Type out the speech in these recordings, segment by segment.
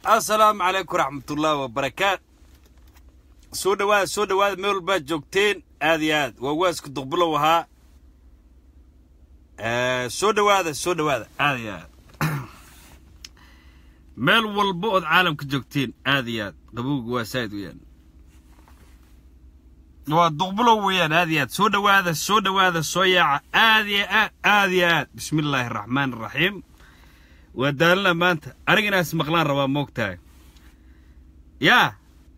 assalaamu calaykum waraxmatullaahi wabarakaat soo dhawaada soo dhawaada meel walbaad joogteen aad iyo aad waa waaska duqbulow ahaa soo dhawaada soo dhawaada aad iyo aad meel walba ood caalamka joogteen aad iyo aad qabowga waa saa'id weeyaan waa duqbulow weeyaan aad iyo aad soo dhawaada soo dhawaada soo yaaca aad iyo aad aad iyo aad bismi illaahi araxmaan araxiim waa daalina maanta aniga inaas maqlaan rabaa moogtahay yaa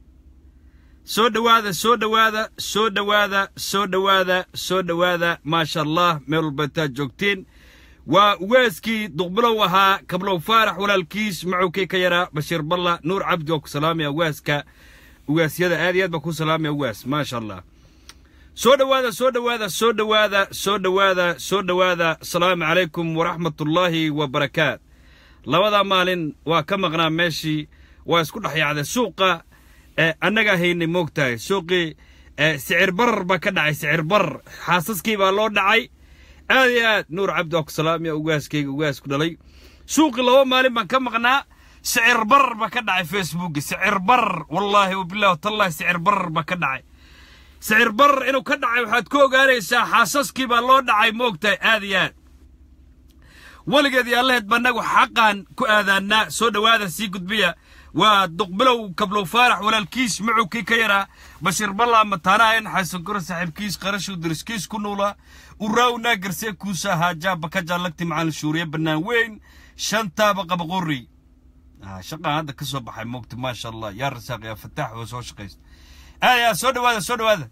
soo dhawaada soo dhawaada soo dhawaada soo dhawaada soo dhawaada maasha allah meel walba intaad joogteen waa ugaaskii duqbulow ahaa kablow faarax walaalkiis macowkii ka yaraa bashiir balla nuur cabdi waa ku salaamaya ugaaska ugaasyada aad iyo aad baa ku salaamaya ugaas maasha allah soo dhawaada soo dhawaada soo dhawaada soo dhawaada soo dhawaada asalaamu calaykum waraxmatullaahi wabarakaat labadaa maalin waa ka maqnaa meeshii waa isku dhex yaacday suuqa annagaa haynay moogtahay suuqii sicir barar baa ka dhacay sicir barar xaasaskii baa loo dhacay aad iyo aad nuur cabdi waa ku salaamaya ugaaskayga ugaasku dhalay suuqii laba maalin baan ka maqnaa sicir barar baa ka dhacay facebooki sicir barar wallaahi wabillahi watallahi sicir barar baa ka dhacay sicir barar inuu ka dhacay waxaad ku ogaanaysaa xaasaskii baa loo dhacay moogtahay aad iyo aad weligeed iyo allaheed bannagu xaqaan ku aadaannaa soo dhowaada sii gudbiya waa duqbilow kablow faarax walaalkiis macowkii ka yaraa bashiir ballaa mataanaha in xasankura saaxiibkiis qarashuu diriskiis ku nuulaa uraawnaa garsee kuusa haajaa bakaja lagti macalin shuuriye bannaan weyn shantaaba qabaqorri shaqaan hadda ka soo baxay moogta maasha allah yaa rasaaq yaa fataax oo soo shaqaysta ayaa soo dhowaada soo dhowaada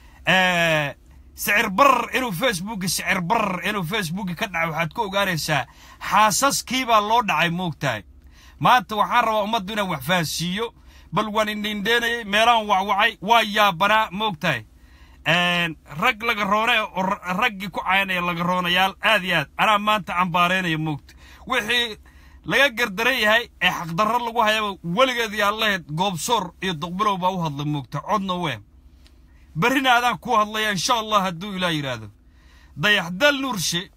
sicir barar inuu facebooki sicir barar inuu facebooki ka dhacay waxaad ku ogaanaysaa xaasaskii baa loo dhacay moogtahay maanta waxaan rabaa ummaddu inaan wax fahansiiyo bal waan indhindheenayay meelaan wacwacay waa yaabanaa moogtahay rag laga roone oo raggii ku caynaya laga roonayaal aad iyo aad anaa maanta cambaaraynaya moogta wixii laga gardaran yahay ee xaqdarro lagu hayaba weligeed iyo allaheed goobsoor iyo duqbilow baa u hadla moogta codna wee berrina adaan ku hadlaya insha allah hadduu ilaah yidhaahdo dayaxdal nuurshe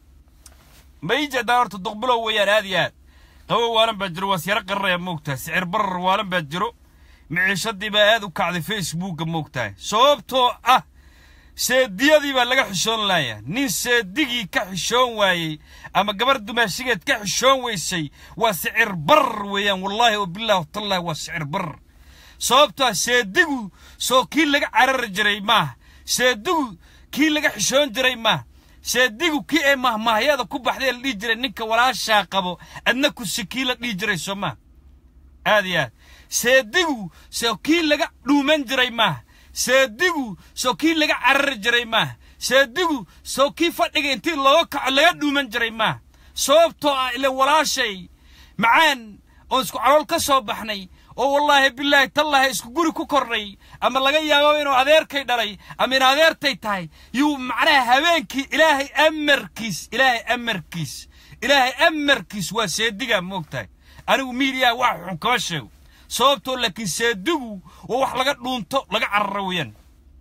ma ii jeedaa horta duqbilow weeyaan aad iyo aad qabow waalan baa jiro waas yaro qararaya moogtahay sicir barar waalan baa jiro miciishadii baa aad u kacday facebooka moogtahay sababtoo ah seediyadii baa laga xishoon laaya nin seedigii ka xishoon waayey ama gabar dumaashigeed ka xishoon weysay waa sicir barar weeyaan wallaahi oo billahi watallahi waa sicir barar sababtoo ah seedigu soo kii laga carari jiray maaha seedigu kii laga xishoon jiray maaha seedigu kii ee mahmaahyada ku baxday la dhihi jiray ninka walaashaa qabo adna kusi kii la dhihi jiray soo maaha aad iyo aad seedigu soo kii laga dhuuman jiray maaha seedigu soo kii laga carari jiray maaha seedigu soo kii fadhiga intii looga kaco laga dhuuman jiray maaha sababtoo ah ile walaashay macaan oon isku calool ka soo baxnay oo wallaahi bilaahi tallaahi isku guri ku kornay ama laga yaabo inuu adeerkay dhalay ama in adeertay tahay yuu macnaha habeenkii ilaahay amarkiis ilaahay amarkiis ilaahay amarkiis waa seedigaa moogtahay anigu miidiyaa wax xun kama sheego sababtoo laakiin seedigu waa wax laga dhuunto laga cararo weeyaan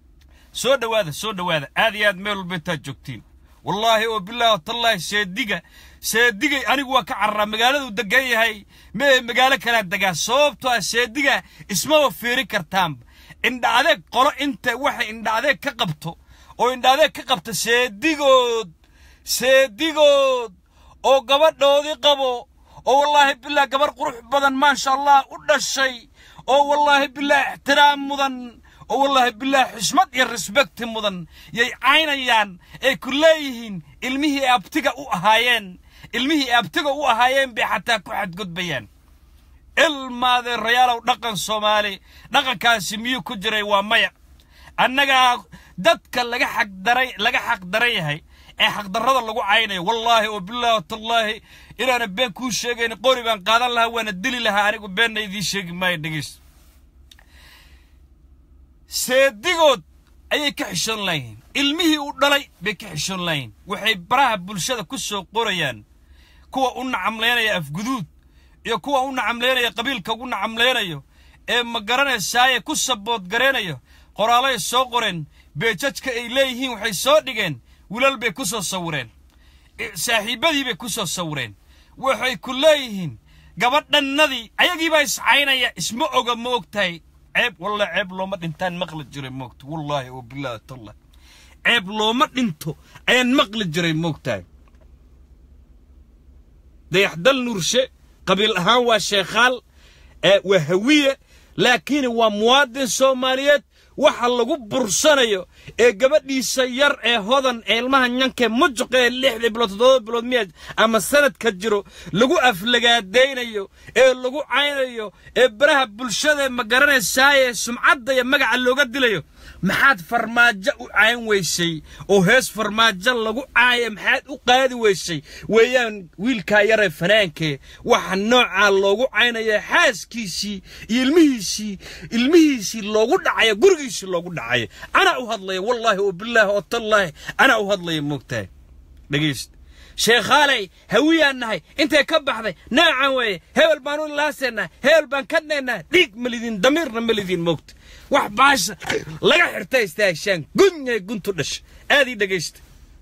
soo dhowaada soo dhowaada aad iyo aad meel walba intaad joogtiin wallaahi oo bilaahi watallaahi seediga seedigay anigu waa ka cararaa magaaladuu degan yahay mee magaalo kalaa degaa sababtoo ah seediga ismaba fiiri kartaanba indha adeeg qolo inta waxay indha adeeg ka qabto oo indha adeeg ka qabta seedigood seedigood oo gabadhoodii qabo oo wallaahi bilaahi gabar qurux badan maasha allah u dhashay oo wallaahi bilaahi ixtiraam mudan oo wallaahi bilaahi xishmad iyo resbekti mudan yay caynayaan ay ku leeyihiin ilmihii ay abtiga u ahaayeen ilmihii ay abtiga u ahaayeen bay xataa ku xadgudbayaan ilmaadee rayaalow dhaqan soomaali dhaqankaasi miyuu ku jiray waa maya annagaa dadka laga xaqdaray laga xaqdaran yahay ee xaqdarrada lagu caynayo wallaahi oo bilaahi watallaahi inaana been kuu sheegayn qori baan qaadan lahaa waana dili lahaa anigu beenna idiin sheegi maayo dhegeys seedigood ayay ka xishoon layihiin ilmihii u dhalay bay ka xishoon layihiin waxay baraha bulshada ku soo qorayaan kuwa u nacamlaynaya afguduud iyo kuwa u nacamlaynaya qabiilka ugu nacamlaynayo ee ma garanaysaaye ku saboodgaraynayo qoraalay soo qoreen beejajka ay leeyihiin waxay soo dhigeen wilal bay ku soo sawireen saaxiibbadii bay ku soo sawireen waxay ku leeyihiin gabadhannadii ayagiibaa iscaynaya isma oga ma ogtahay ceeb walla ceeb looma dhintaan maqli jiray moogta wallaahi oo bilaahi tallah ceeb looma dhinto ayaan maqli jiray moogtahay dayaxdal nuurshe qabiil ahaan waa sheekhaal waa hawiye laakiin waa muwaadin soomaaliyeed waxa lagu bursanayo ee gabadhiisa yar ee hodan ee ilmaha nyankee mujuq ee lixdii bilood toddoba bilood miya ama sanadka jiro lagu aflagaadaynayo ee lagu caynayo ee baraha bulshada ma garanaysaaye sumcadda iyo magaca looga dilayo maxaad farmaajo u cayn weysay oo hees farmaajo lagu caaya maxaad u qaadi weysay weeyaan wiilkaa yaree fanaankee waxa noocaa loogu caynaya xaaskiisii iyo ilmihiisii ilmihiisii loogu dhacaya gurigiisii loogu dhacaya anaa u hadlaya wallaahi oo bilaahi oo tallaahi anaa u hadlaya moogtahay dhegaysta sheekhaaley hawiyaan nahay intay ka baxday naacan weeye hebel baan u ilaaseennaa hebel baan ka dheennaa dhiig ma lidin damiirna ma lidin moogta wax baasha laga xirta istaagshaan gunyay guntu dhasha aad ii dhegaysta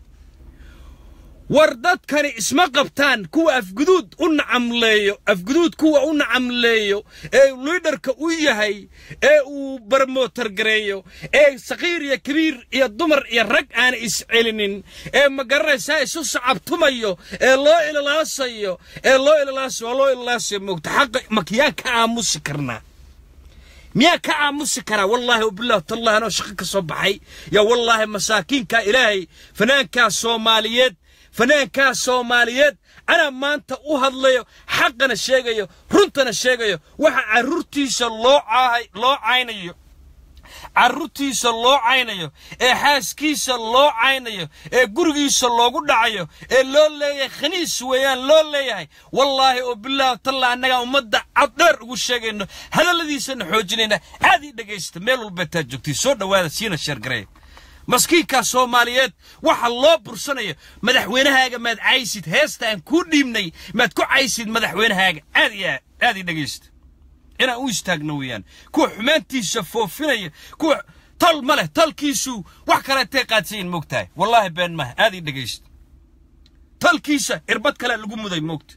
war dadkani isma qabtaan kuwa afguduud u nacamleeyo afguduud kuwa u nacamleeyo ee liidharka u yahay ee uu barmootargareeyo ee saqiir iyo kabiir iyo dumar iyo rag aan iscelinin ee ma garanaysaa isu sacabtumayo ee loo ililaasayo ee loo ililaasayo waa loo ililaasayo moogta xaqa makiyaa ka aamusi karnaa miyaa ka aamusi karaa wallaahi wabilah tallahi anoo shaqo ka soo baxay yaa wallaahi masaakiinkaa ilaahay fanaankaa soomaaliyeed fanaankaa soomaaliyeed anaa maanta u hadlayo xaqana sheegayo runtana sheegayo waxa carruurtiisa loo caahay loo caynayo carruurtiisa loo caynayo ee xaaskiisa loo caynayo ee gurigiisa loogu dhacayo ee loo leeyahay khaniis weeyaan loo leeyahay wallaahi oo bilaahi talla annagaa ummadda caddheer ugu sheegayno hadalladiisana xoojinayna aad ii dhegaysta meel walba taa joogtay soo dhowaada siina sheergareeya maskiinkaa soomaaliyeed waxa loo bursanayo madaxweynahaaga maad caysid heesta aan kuu dhiibnay maad ku caysid madaxweynahaaga aad iyo aad aad ii dhegaysta inaan u istaagno weeyaan kuwa xumaantiisa foofinaya kuwa tal ma leh talkiisu wax kaleetay qaadsayin moogtahay wallaahi been maaha aad ii dhegaysta talkiisa irbad kalea lagu muday moogta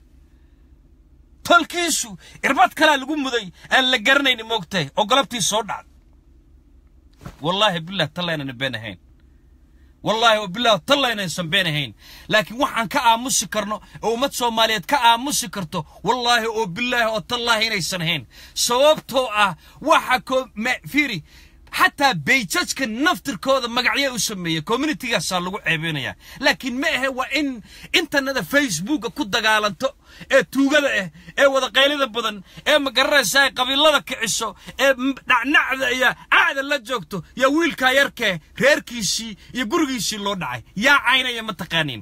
talkiisu irbad kalea lagu muday aan la garanayni moogtahay oo galabtii soo dhacda wallaahi bilah talla inaan been ahayn wallaahi wabilah talla inaysan been ahayn laakiin waxaan ka aamusi karno oo ummad soomaaliyeed ka aamusi karto wallaahi oo bilaahi oo tallaahi inaysan ahayn sababtoo ah waxa ko fiiri xataa bayjajka naftirkooda magacyo u sameeya communitygaasaa lagu ceebeynayaa laakiin ma ahe waa in internetka facebooka ku dagaalanto ee tuugada ah ee wadaqaylida badan ee magaranaysa ay qabiilada kiciso ee dhacnacda iyo acda la joogto yaa wiilkaa yarkee reerkiisii iyo gurigiisii loo dhacay yaa caynaya ma taqaaniin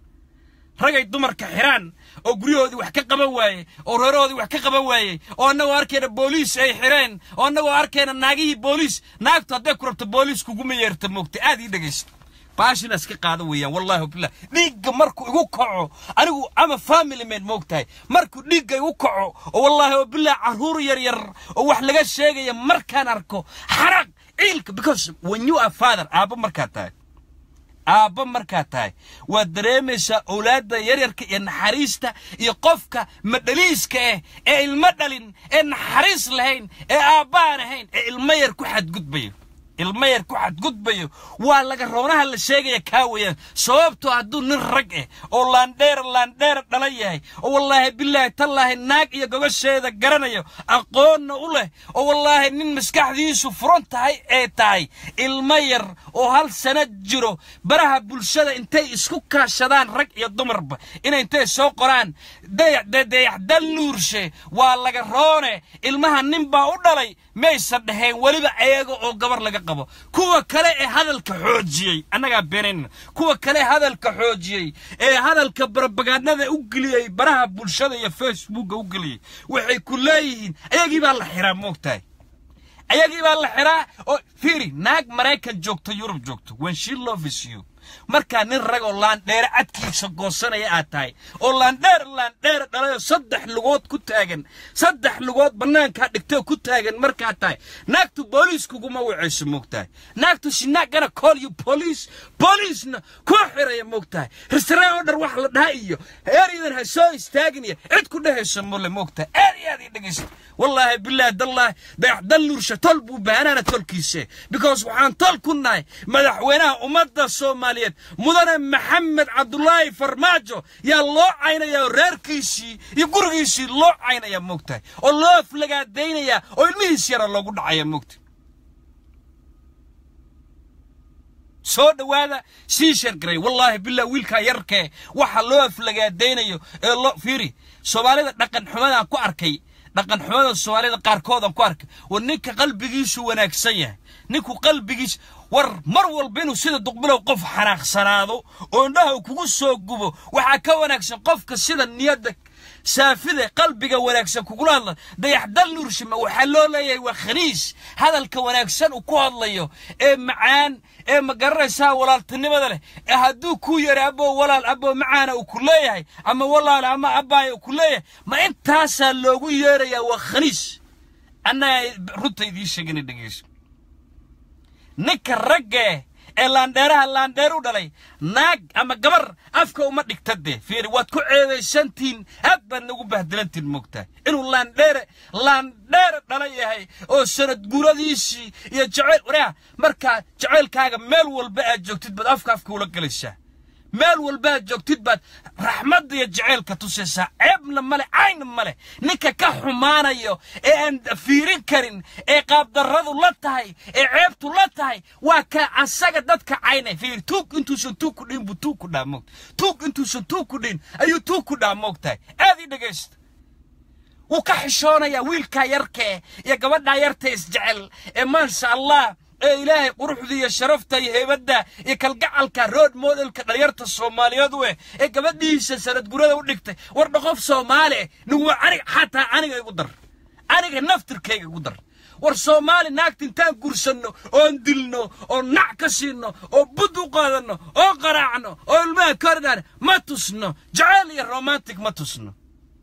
ragay dumarka xiraan oo guryahoodii wax ka qaban waaye oo reerahoodii wax ka qaban waayey oo annagoo arkayna booliis ay xireen oo annagoo arkayna naagihii booliis naagtu hadday ku rabto booliis kuguma yeerta moogta aad ii dhegaysta baashina iska qaada weeyaan wallaahi billah dhiigga markuu igu kaco anigu ama family man moogtahay markuu dhiigga igu kaco oo wallaahi oo billah carruur yar yar oo wax laga sheegaya markaan arko xaraq ciilka because when you are father aabba markaad tahay aabba markaad tahay waad dareemaysaa owlaadda yaryarka iyo naxariista iyo qofka madhaliiska ah ee ilmo dhalin ee naxariis lahayn ee aabbaan ahayn ee ilmo yar ku xadgudbayo ilmo yar ku xadgudbayo waa laga roonaha la sheegaya kaa weeyaan sababtoo hadduu nin rag ah oo laandheer laandheer dhala yahay oo wallaahi bilaahi tallaahi naag iyo gogosheeda garanayo aqoonna u leh oo wallaahi nin maskaxdiisu furan tahay ee tahay ilmo yar oo hal sano jiro baraha bulshada intay isku kaashadaan rag iyo dumarba inay intay soo qoraan dayaxdal nuurshe waa laga roone ilmaha nin baa u dhalay maysan dhaheen weliba ayaga oo gabar laga qabo kuwa kale ee hadalka xoojiyey annagaa beenaynana kuwa kale hadalka xoojiyey ee hadalka barabagaadhada u geliyey baraha bulshada iyo facebooka u geliyey waxay ku leeyihiin ayagii baa la xiraa moogtahay ayagii baa la xiraa oo fiiri naag maraykan joogto yurub joogto when she loves you markaa nin rag oo laandheere cadkiisa goosanaya aad tahay oo laandheer laandheere dhalayoo saddex lugood ku taagan saddex lugood bannaankaa dhigtoo ku taagan markaad tahay naagtu booliis kuguma wacayso moogtahay naagtu sinaagana call you police booliisna kuu xiraya moogtahay restaurant oo dhar wax la dhaha iyo eryadan ha soo istaagin iyo cid ku dhehayso mole moogtahay aad iyo aad ii dhegaysta wallaahi bilaahi dallaahi dayaxdal nuursha tol buu baahanaana tolkiise because waxaan tol ku nahay madaxweynaha ummadda soomaaliyeed mudane maxamed cabdulaahi farmaajo yaa loo caynaya oo reerkiisii iyo gurigiisii loo caynaya moogtahay oo loo aflagaadaynayaa oo ilmihiis yara loogu dhacaya moogtahay soo dhowaada sii shargaray wallaahi billah wiilkaa yarkee waxa loo aflagaadaynayo ee loo fiiri soomaalida dhaqan xumadaan ku arkay dhaqan xumada soomaalida qaarkoodaan ku arkay war ninka qalbigiisu wanaagsan yahay ninku qalbigiis war mar walba inuu sida duqbilow qof xanaaqsanaado oo indhaha uu kugu soo gubo waxaa ka wanaagsan qofka sida niyadda saafida qalbiga wanaagsan kugula hadla dayaxdal nuurshima waxaa loo leeyahay waa khaniis hadalka wanaagsan uu ku hadlayo ee macaan ee ma garanaysaa walaaltinimada leh ee hadduu kuu yara aboo walaal aboo macaana uu ku leeyahay ama walaal ama abbaaya uu ku leeyahay ma intaasaa loogu yeerayaa waa khaniis annaga runta idiin sheegana dhegeyso ninka ragge ee laandheeraha laandheer u dhalay naag ama gabar afka uma dhigta dee fiiri waad ku ceedaysantiin aad baad nagu bahdilantiin moogtahay inuu laandheere laandheere dhala yahay oo sanad guuradiisii iyo jaceyl wareha markaa jaceylkaaga meel walba aad joogtid baad afka afka ula gelaysaa meel walba aad joogtid baad raxmadda iyo jaceylka tusaysaa ceebna male cayna male ninka ka xumaanayo ee aan fiirin karin ee qaabdarradu la tahay ee ceebtu la tahay waa ka asaga dadka caynay fiiri tuug intuusan tuug ku dhihin buu tuug ku dhaa moogta tuug intuusan tuug ku dhihin ayuu tuug ku dhaa moogtahay aad ii dhegaysta wuu ka xishoonayaa wiilkaa yarkee iyo gabadhaa yarta isjecel ee maasha allah ee ilaahay quruxda iyo sharafta iyo heybadda iyo kalgacalka road modelka dhalinyarta soomaaliyeed u eh ee gabadhiisa sanad gurada u dhigtay war dhaqof soomaali eh niguwa aniga xataa aniga igu dar aniga naftirkayga igu dar war soomaali naagta intaan gursanno oon dilno oo nac ka siinno oo bud u qaadanno oo qaraacno oo ilmaha kordhaan ma tusno jaceyl iyo romantic ma tusno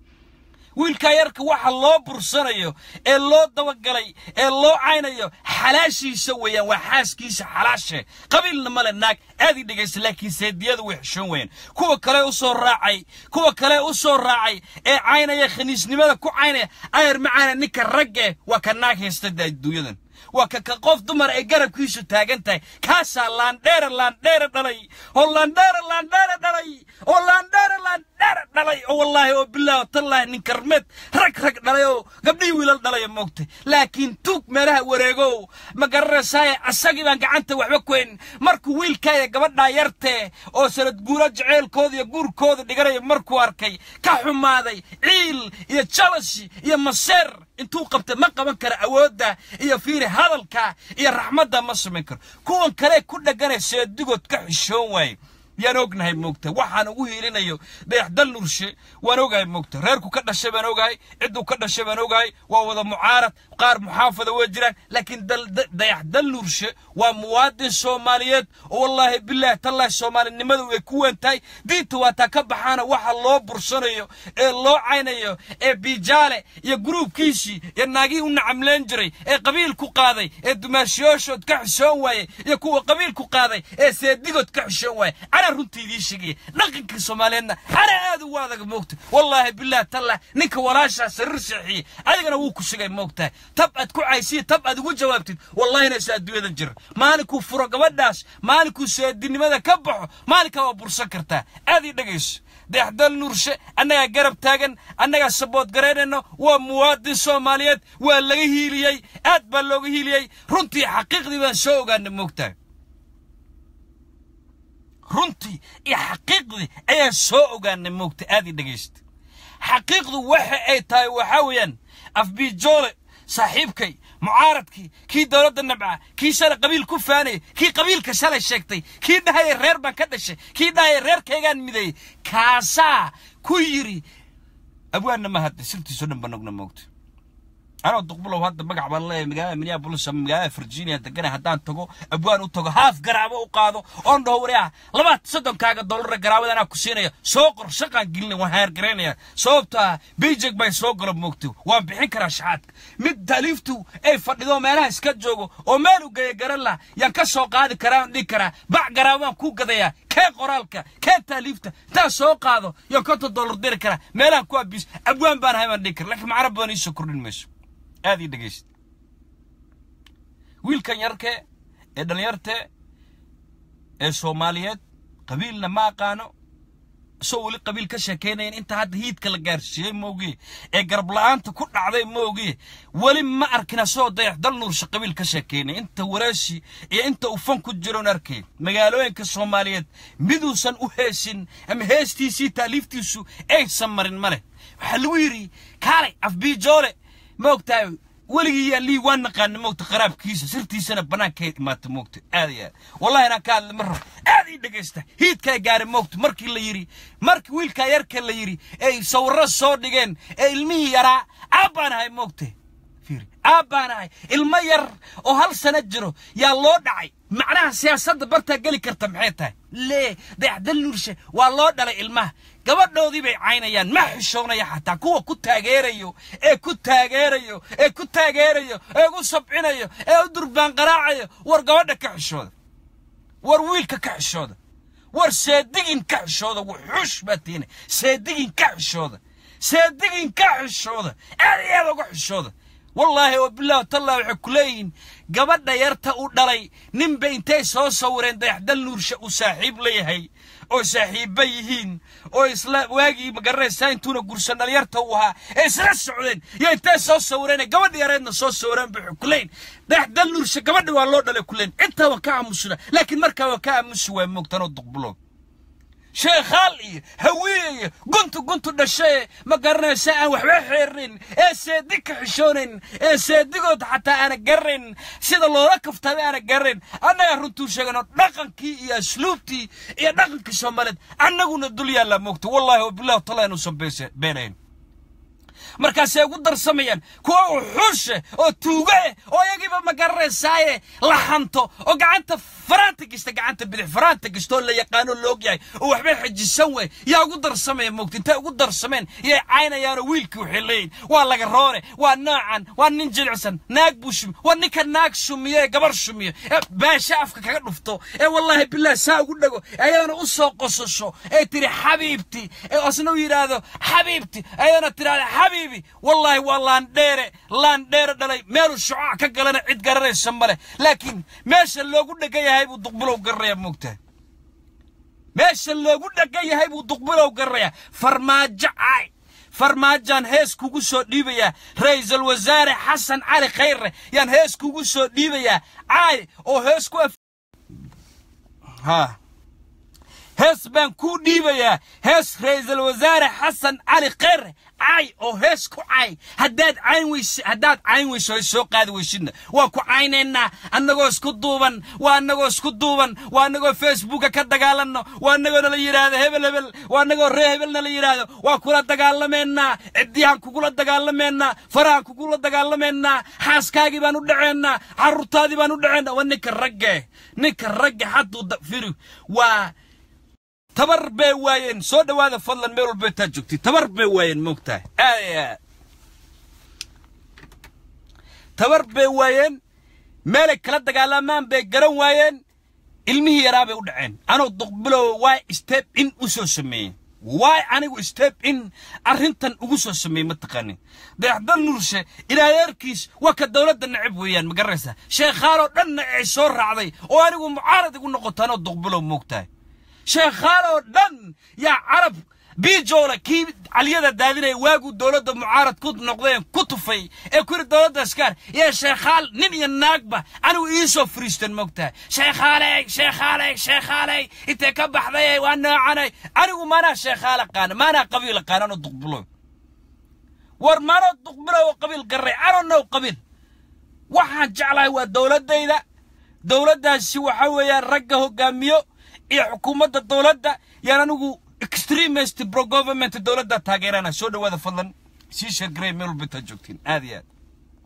wiilkaa yarka waxa loo bursanayo ee loo dabagalay ee loo caynayo xalaashiisa weeyaan waa xaaskiisa xalaashe qabiilna male naag aad ii dhegaysta laakiin seediyadu way xishoon weeyaan kuwa kale u soo raacay kuwa kale u soo raacay ee caynaya khaniisnimada ku caynaya ayar macaana ninka ragge waa ka naag haysta adduunyadan waa ka ka qof dumar ay garabkiisu taagan tahay kaasaa laandheere laandheere dhalay oo laandheere laandheere dhalay oo laandheere laandheere dhalay oo wallaahi oo bilaahi tallaahi nin karmeed rag rag dhalay oo gabdhihii wiilal dhalaya moogtay laakiin tuug meelaha wareegow ma garanaysaay asagii baan gacanta waxba ku hayn markuu wiilkaaya gabadhaa yartee oo sanad guuro jaceylkooda iyo guurkooda dhiganaya markuu arkay ka xumaaday ciil iyo jalasi iyo maseer intuu qabtay ma qaban karo awoodda iyo fiiri hadalka iyo raxmadda ma samayn karo kuwan kale ku dhegganay seedigood ka xishoon waaye yaan ognahay moogta waxaan ugu hiilinayo dayaxdal nurshe waan ogahay moogta reerku ka dhashay baan ogahay cidduu ka dhashay baan ogahay waa wada mucaarad qaar muxaafada way jiraan laakiin dayaxdal nurshe waa muwaadin soomaaliyeed oo wallaahi bilaahi tallaahi soomaalinimadu way ku weyn tahay diinta waa taa ka baxaana waxa loo bursanayo ee loo caynayo ee biijaale iyo gruubkiisii iyo naagihii u nacamleen jiray ee qabiil ku qaaday ee dumaashiyooshood ka xishoon waayey iyo kuwa qabiil ku qaaday ee seedigood ka xishoon waayey أنا runtii idiin sheegaya dhaqanka soomaaliyeedna ana aad ugu adag moogta wallaahi billaah tallah ninka walaashaa sariir seexiyey adigana wuu ku sugay moogtahay tab aad ku caysiya tab aad ugu jawaabtid wallahina isa adduunyadan jira maalinkuu furo gabadhaas maalinkuu seedinimada ka baxo maalinkaa waa bursan kartaa aad ii dhegayso dayaxdal nuurshe annagaa garab taagan annagaa sabood garaynayno waa muwaadin soomaaliyeed waa laga hiiliyey aad baa looga hiiliyey runtii xaqiiqdii baan soo ogaanay moogtahay runtii iyo xaqiiqdii ayaan soo ogaanay moogta aad ii dhegaysta xaqiiqdu waxa ay tahay waxaa weeyaan afbiijoole saaxiibkay mucaaradkii kii dowladda nabca kii shalay qabiil ku faanayay kii qabiilka shalay sheegtay kii dhahaya reer baan ka dhashay kii dhahaya reerkaygaan mideeyey kaasaa ku yidhi abwaanna ma hadda sirtiisoo dhan baan ogna moogta anoo duqbulow hadda magac baan leeyahay magaalada minneapolis ama magaalada virginia degana haddaan tago abwaan u tago haaf garaabo u qaado oon dhaho wariah labaad soddonkaaga dollara garaabada anaa ku siinaya soo qor shaqaan gelinaya waan haargaraynaya sababto ah beijing bay soo galo moogto waan bixin karaa shaxaadka mid taaliiftu ay fadhido meelaha iska joogo oo meel u geeya garan lah yaan ka soo qaadi karaa aan dhihi karaa bac garaabaan ku gadayaa kee qoraalka kee taaliifta intaan soo qaado yaan konton dollar diri karaa meelaha ku abiis abwaan baan ahay baan dhihi kara laakiin macno badan iisoo kordhin mayso aad ii dhegaysta wiilkan yarke ee dhallinyarte ee soomaaliyeed qabiilna ma aqaano isoo weli qabiil ka sheekaynayan inta hadda hiidka la gaarsiiyey moogiye ee garbla'aanta ku dhacday moogiye weli ma arkin asoo dayax dal nuursha qabiil ka sheekaynay inta waraashi iyo inta ufan ku jiroon arkay magaalooyinka soomaaliyeed miduusan u heesin ama heestiisii taaliiftiisu aysan marin ma leh waxaa lagu yidhi kaalay afbiijoole moogtahay weligii yaa lii waa naqaana moogta qaraabkiisa sirtiisana bannaanka imaata moogta aad iyo aad wallahi inaan ka hadla ma rabo aad ii dhegaysta hiidkaa gaari moogta markii la yidhi markii wiilkaa yarka la yidhi ay sawirro soo dhigeen ee ilmihii yaraa aabbaan ahay moogta fiiri aabbaan ahay ilmo yar oo hal sano jiro yaa loo dhacay macnaha siyaasadda bartaa geli karta maxay tahay lee dayaxdal nuurshe waa loo dhalay ilmaha gabadhoodii bay caynayaan ma xishoonaya xataa kuwa ku taageerayo ee ku taageerayo ee ku taageerayo ee ugu sabcinayo ee u durbaan qaraacayo war gabadha ka xishooda war wiilka ka xishooda war seedigin ka xishooda wuxuush baa tiina seedigin ka xishooda seedigin ka xishooda aad iyo aad uga xishooda wallaahi oo bilaahi tallah waxay ku leeyihiin gabadha yarta u dhalay ninba intay soo sawireen dayaxdal nuursha uu saaxiib leeyahay oo saaxiibba yihiin oo isla waagii magaranaysaa intuuna gursan dhalinyarta uu ahaa ee isla socdeen iyo intay soo sawireen gabadha yareedna soo sawireen bay ku leeyihin dayaxdal nuursha gabadha waa loo dhalay ku leeyihin intaa waa ka aamusuna laakiin markaa waa ka aamusi waa moogtanoo duqbulood sheekhaal iyo hawiye iyo guntu guntu dhashaye ma garanaysa aan waxba xeernin ee seedig ka xishoonayn ee seedigood xataa aana garanayn sida loola kaftaday aana garanayn annaga runtuu sheegano dhaqankii iyo asluubtii iyo dhaqankii soomaaliyeed annaguna dul yaallaa moogta wallahi wabillahi taala inuusan beenayn markaasay ugu darsamayaan kuwa uxuushe oo tuugo eh oo iyagiiba ma garanaysaaye la hanto oo gacanta faraanta gista gacanta bidix faraanta gista oo la yaqaano loog yahay oo waxbay xajisan wey yaa ugu darsamaya moogta intay ugu darsameen yay caynayaanoo wiilkii waxay leeyihin waa laga roore waa noocan waa nin jilicsan naag buu shumi waa ninka naag shumiyo ee gabar shumiyo ee baasha afka kaga dhufto ee wallaahi bilaah saa ugu dhego ayadana u soo qosasho ee tiri xabiibti ee asna u yidhaahdo xabiibti ayadana tiraahda xabiibi wallaahi waa laandheere laandheere dhalay meeluu shucaac ka galana cid garanaysa ma leh laakiin meesha loogu dhegan yahay buu duqbulow garanayaa moogtahay meesha loogu dhegan yahay buu duqbulow garanayaa farmaajo caay farmaajaan hees kugu soo dhiibayaa ra'iisul wasaare xasan cali khayre yaan hees kugu soo dhiibayaa caay oo hees ku ha hees baan kuu dhiibayaa hees ra'iisul wasaare xasan cali khayre caay oo hees ku caay haddaad cayn weyse haddaad cayn weyso hay soo qaadi weysidna waa ku caynaynaa annagoo isku duuban waa annagoo isku duuban waa annagoo facebooka ka dagaalanno waa annagoo nala yidhaahdo hebel hebel waa annagoo ree hebel nala yidhaahdo waa kula dagaalamaynaa ciddiyahan kugula dagaalamaynaa farahan kugula dagaalamaynaa xaaskaagii baan u dhaceennaa carruurtaadii baan u dhaceennaa waa ninka ragge ninka ragge hadduu firi waa tabar bay waayeen soo dhowaada fadlan meel walba intaad joogtay tabar bay waayeen moogtahay aad tabar bay waayeen meelay kala dagaalamaan bay garan waayeen ilmihii yaraa bay u dhaceen anoo duqbilow waay step in u soo sameeyeen waay anigu step in arrintan ugu soo sameeyey ma taqaanin dayaxdal nuurshe ilaadeerkiis waa ka dowladda necab weeyaan ma garanaysaa sheekhaaloo dhanna ay soo raacday oo anigu mucaarad igu noqoto anoo duqbilow moogtahay sheekhaaloo dhan yaa carab biijoole kii caliyada daadinaya waaguu dowladda mucaarad ku noqdeen ku tufay ee ku yidhi dowladda askaar iyo sheekhaal nin iyo naagba anigu iisoo fariistan moogtahay sheekhaaley sheekhaaley sheekhaaley intee ka baxday waa noocanay anigu maanaa sheekhaal aqaana maanaa qabiil aqaana anoo duqbulow war maanoo duqbulow oo qabiil garray anonow qabiil waxaan jeclahay waa dowladdayda dowladdaasi waxa weeyaan ragga hoggaamiyo iyo xukuumadda dowladda yaan anigu extremist pro government dowladda taageerana soo dhowaada fadlan sii sheergarey meel walba intaad joogtiin aad iyo aad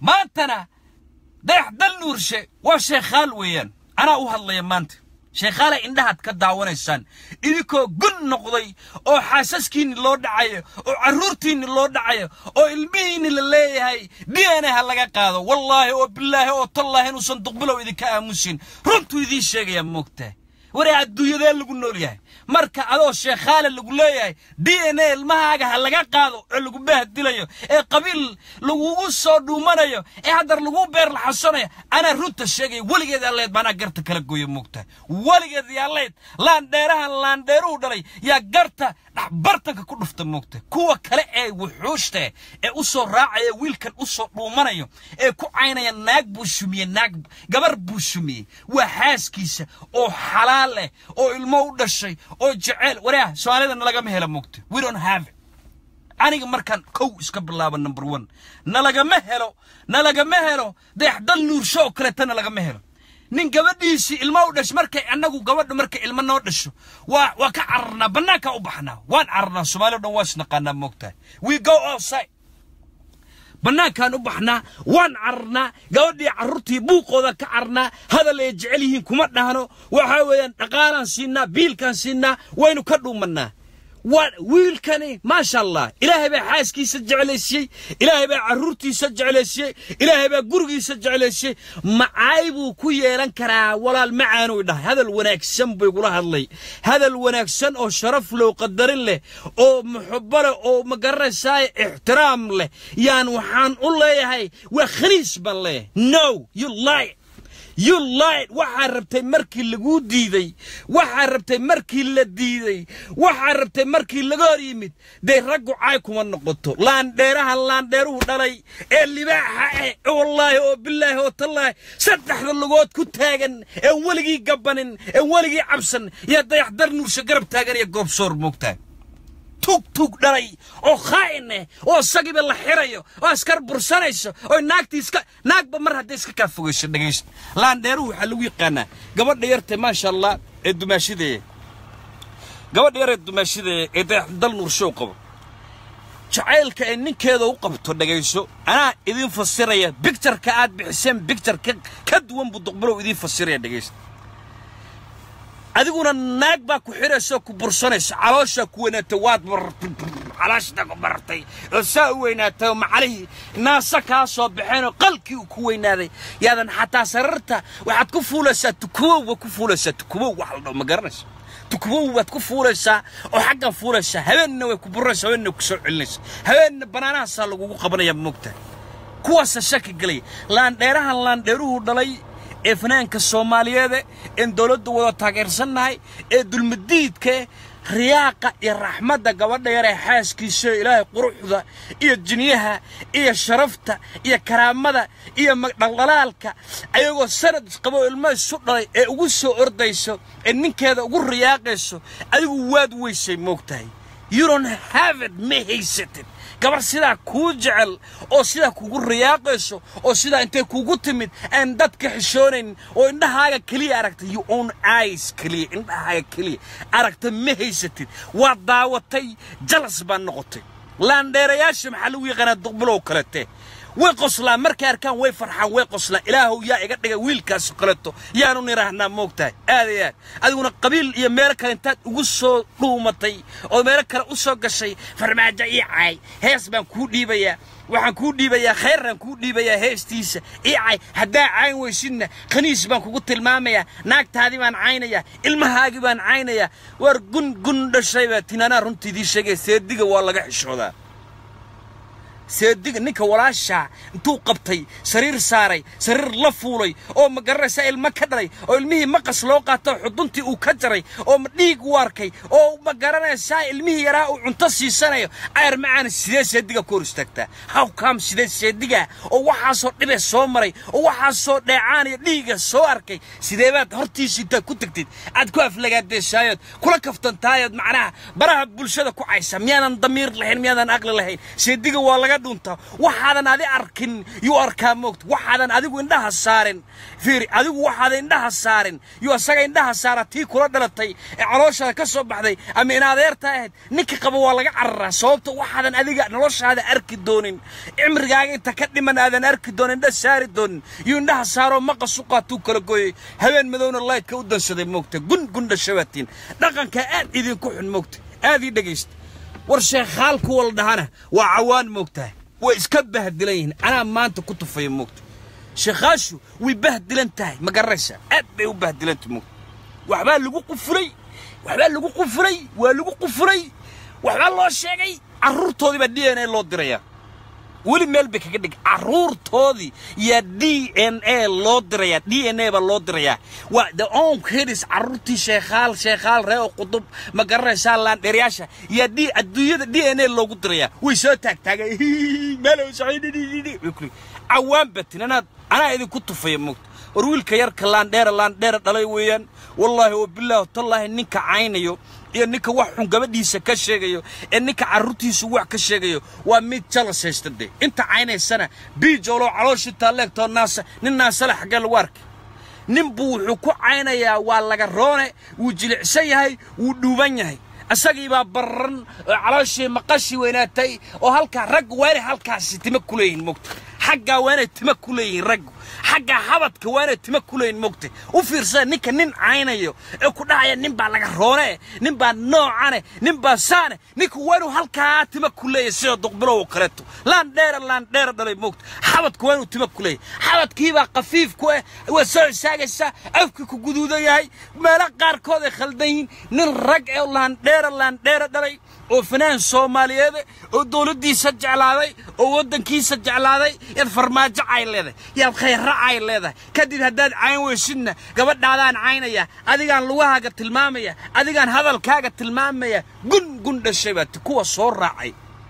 maantana dayax dal nuurshe waa sheekhaal weeyaan anaa u hadlaya maanta sheekhaale indhahaad ka daawanaysaan idinkoo gun noqday oo xaasaskiinni loo dhacayo oo carruurtiinni loo dhacayo oo ilmihiinni la leeyahay d n a ha laga qaado wallaahi oo bilaahi oo tallaahi inuusan duqbilow idinka aamusin runtuu idiin sheegayaa moogtahay waree adduunyadee lagu nool yahay marka adoo sheekhaale lagu leeyahay d n a ilmahaaga ha laga qaado oo lagu baahdilayo ee qabiil lagugu soo dhuumanayo ee haddar lagu beer laxasanayo anaa runta sheegaya weligeed alleed baanaa garta kala gooya moogtahay weligeed yaalleed laandheerahan laandheeruhu dhalay yaa garta dhaxbartanka ku dhufta moogtahay kuwa kale ee wuxuushta ee u soo raacaya wiilkan u soo dhuumanayo ee ku caynaya naag buu shumiyey naag gabar buu shumiyey waa xaaskiisa oo xalaal leh oo ilmo u dhashay oo jeceel waraah soomaalida nalagama hela moogta we don't have it aniga markaan kow iska bilaabo number one nalagama helo nalagama helo dayaxdal nuursho oo kaleeta nalagama helo nin gabadhiisii ilmo u dhashay markay annagu gabadha markay ilmo noo dhasho waa waa ka cararnaa bannaankaa u baxnaa waan cararnaa soomaali o dhan waa isnaqaanaa moogtahay we go outside bannaankaan u baxnaa waan cararnaa gabadhii carruurtii buuqooda ka cararnaa hadal ay jecel yihiin kuma dhahno waxaa weeyaan dhaqaalaan siinaa biilkaan siinaa waynu ka dhuumannaa waa wiilkani maasha allah ilaahay baa xaaskiisa jeclaysiiyey ilaahay baa carruurtiisa jeclaysiiyey ilaahay baa gurigiisa jeclaysiiyey macaay buu ku yeelan karaa walaal macaanuu dhahay hadal wanaagsan buu igula hadlay hadal wanaagsan oo sharaf low qadarin leh oo muxubo leh oo ma garanaysaa ixtiraam leh yaan waxaan u leeyahay waa khaniis baan leeyahay no you lie you lied waxaa rabtay markii laguu diiday waxaa rabtay markii la diiday waxaa rabtay markii laga hor yimid dee raggu caay kuma noqoto laandheeraha laandheeruhu dhalay ee libaaxa eh wallaahi oo bilaahi oo tallaahi saddexda lugood ku taagan ee weligii gabanin ee weligii cabsan yaa dayaxdar nuursha garab taagan iyo goobsoor moogtahay tug tug dhalay oo khaa'in eh oo isagiiba la xirayo oo askar bursanayso oo naagtii iska naagba mar hadday iska kaa fogayso dhegaysta laandheeruhu waxaa lagu yaqaanaa gabadha yarta maasha allah ee dumaashideeye gabadha yar ee dumaashideeye ee dal nuurshow qabo jacaylka ay ninkeeda u qabto dhegayso anaa idiin fasiraya bictureka aad bixiseen bicture ka duwan buu duqbilow idiin fasiraya dhegaysta adiguna naag baa ku xiraysa ku bursanaysa calooshaa ku weynaatay waad calooshaa ku barartay oo saa u weynaatay oo macalihii naasa kaa soo baxeen oo qalkii uu ku weynaaday yaadan xataa sararta waxaad ku fuulaysaa tukubow baad ku fuulaysaa tukubow wax la dhaho ma garanaysa tukubow baad ku fuulaysaa oo xaggan fuulaysaa habeenna way ku buraysaa habeenna way ku soo celinaysaa habeenna banaanahaasaa lagugu qabanayaa moogtahay kuwaasa shaki gelaya laandheerahan laandheeruhu dhalay ee fanaanka soomaaliyeede een dowladda wada taageersannahay ee dulmadiidkae riyaaqa iyo raxmadda gabadha yar ee xaaskiisa ilaahay quruxda iyo jinyaha iyo sharafta iyo karaamada iyo dhaldhalaalka ayagoo sanad qabo ilmo isu dhalay ee ugu soo ordayso ee ninkeeda ugu riyaaqayso adigu waad weysay moogtahay you don't have it ma haysatid gabar sidaa kuu jecel oo sidaa kugu riyaaqayso oo sidaa intay kugu timid aan dadka xishoonayn oo indhahaaga keliya aragtay you own eyes keliya indhahaaga keliya aragta ma haysatid waad daawatay jalas baa noqotay laandheerayaasha maxaa lagu yaqaanaa duqbilow kalete way qoslaan markay arkaan way farxaan way qoslaan ilaahow yaa iga dhigay wiilkaas kaleto yaanu nidhaahnaa moogtahay aad iyo aad adiguna qabiil iyo meelo kale intaad ugu soo dhuumatay oo meelo kale u soo gashay farmaajo ii caay hees baan kuu dhiibayaa waxaan kuu dhiibayaa khayraan kuu dhiibayaa heestiisa ii cay haddaa cayn weysidna khaniis baan kugu tilmaamayaa naagtaadii baan caynayaa ilmahaagii baan caynayaa waar gun gun dhashay baa tinanaa runta idiin sheegaya seediga waa laga xishoodaa seediga ninka walaashaa intuu qabtay sariir saaray sariir la fuulay oo ma garanaysaa ilmo ka dhalay oo ilmihii maqas loo qaato xuduntii uu ka jaray oo dhiig u arkay oo ma garanaysaa ilmihii yaraa uu cunto siisanayo ayar macaan sidee seediga ku hor istaagtaa how come sidee seediga oo waxaasoo dhibe soo maray oo waxaasoo dheecaan iyo dhiiga soo arkay sidee baad hortiisa intaad ku tagtid aad ku aflagaadeeshaayood kula kaftantaayood macnaha baraha bulshada ku caysa miyaadan damiir lahayn miyaadan aqli lahayn seediga waa laga kaga dhunta waxaadan adi arkin yuu arkaa moogta waxaadan adigu indhaha saarin fiiri adigu waxaadan indhaha saarin yuu asaga indhaha saara tii kula dhalatay ee calooshaada ka soo baxday ama in adeerta ahayd ninka qaba waa laga cararaa sababta waxaadan adiga noloshaada arki doonin cimrigaaga inta ka dhiman aadan arki doonin indha saari doonin yuu indhaha saaroo maqas u qaatuu kala gooyey habeen madowna laydka u dansaday moogta gun gundha shabaatiin dhaqanka aad idinku xun moogta aad ii dhegaysta war sheekhaal kuwa la dhahana waa cawaan moogtahay way iska bahdilan yihiin anaa maanta ku tufaya moogta sheekhaashu way bahdilan tahay ma garanaysaa aad bay u bahdilantahay moogta waxbaa lagu qufulay waxbaa lagu qufulay waa lagu qufulay waxbaa loo sheegay carruurtoodii baa d n a loo dirayaa weli meel bay kaga dhig carruurtoodii yaa d n a loo dirayaa d n a baa loo dirayaa waa the own kids carruurtii sheekhaal sheekhaal ree oo qudub ma garanaysaa laandheeryaasha yaa d adduunyada d n a loogu dirayaa way soo taagtaagay meelow cawaan batin anaad anaa idinku tufaya moogta war wiilka yarka laandheera laandheera dhalay weeyaan wallaahi oo bilaahi tallaahi ninka caynayo iyo ninka wax xun gabadhiisa ka sheegayo ee ninka carruurtiisu wax ka sheegayo waa mid jalas haysta dee inta caynaysana biijooloo calooshii taalleegtoo naasa nin naasale xaggee lagu arkay nin buu wuxuu ku caynayaa waa laga roone wuu jilicsan yahay wuu dhuuban yahay isagii baa barran oo calooshii maqashii weynaatay oo halkaa raggu waa inay halkaasi tima ku leeyihin mogta xaggaa waa inay tima ku leeyihiin raggu xagga habadka waa inay tima ku leeyihin mogta u fiirsada ninka nin caynayo ee ku dhahaya nin baa laga roone nin baa noocane nin baa saane ninka waa inuu halkaa tima ku leeyahay sida duqbilow oo kaleeto laan dheera laan dheera dhalay mogta xabadka waa inuu tima ku leeyahay xabadkiibaa khafiif ku ah waa soo istaagaysaa afkii ku guduudan yahay meelo qaarkood ay khaldan yihiin nin rag ee laandheera laandheera dhalay oo fanaan soomaaliyeed oo dowladdiisa jeclaaday oo waddankiisa jeclaaday yaad farmaajo cay leedahay yaad khayra cay leedahay kadib haddaad cayn weysidna gabadhaadaan caynaya adigaan lugahaaga tilmaamaya adigaan hadalkaaga tilmaamaya gun gun dhashay baati kuwa soo raacay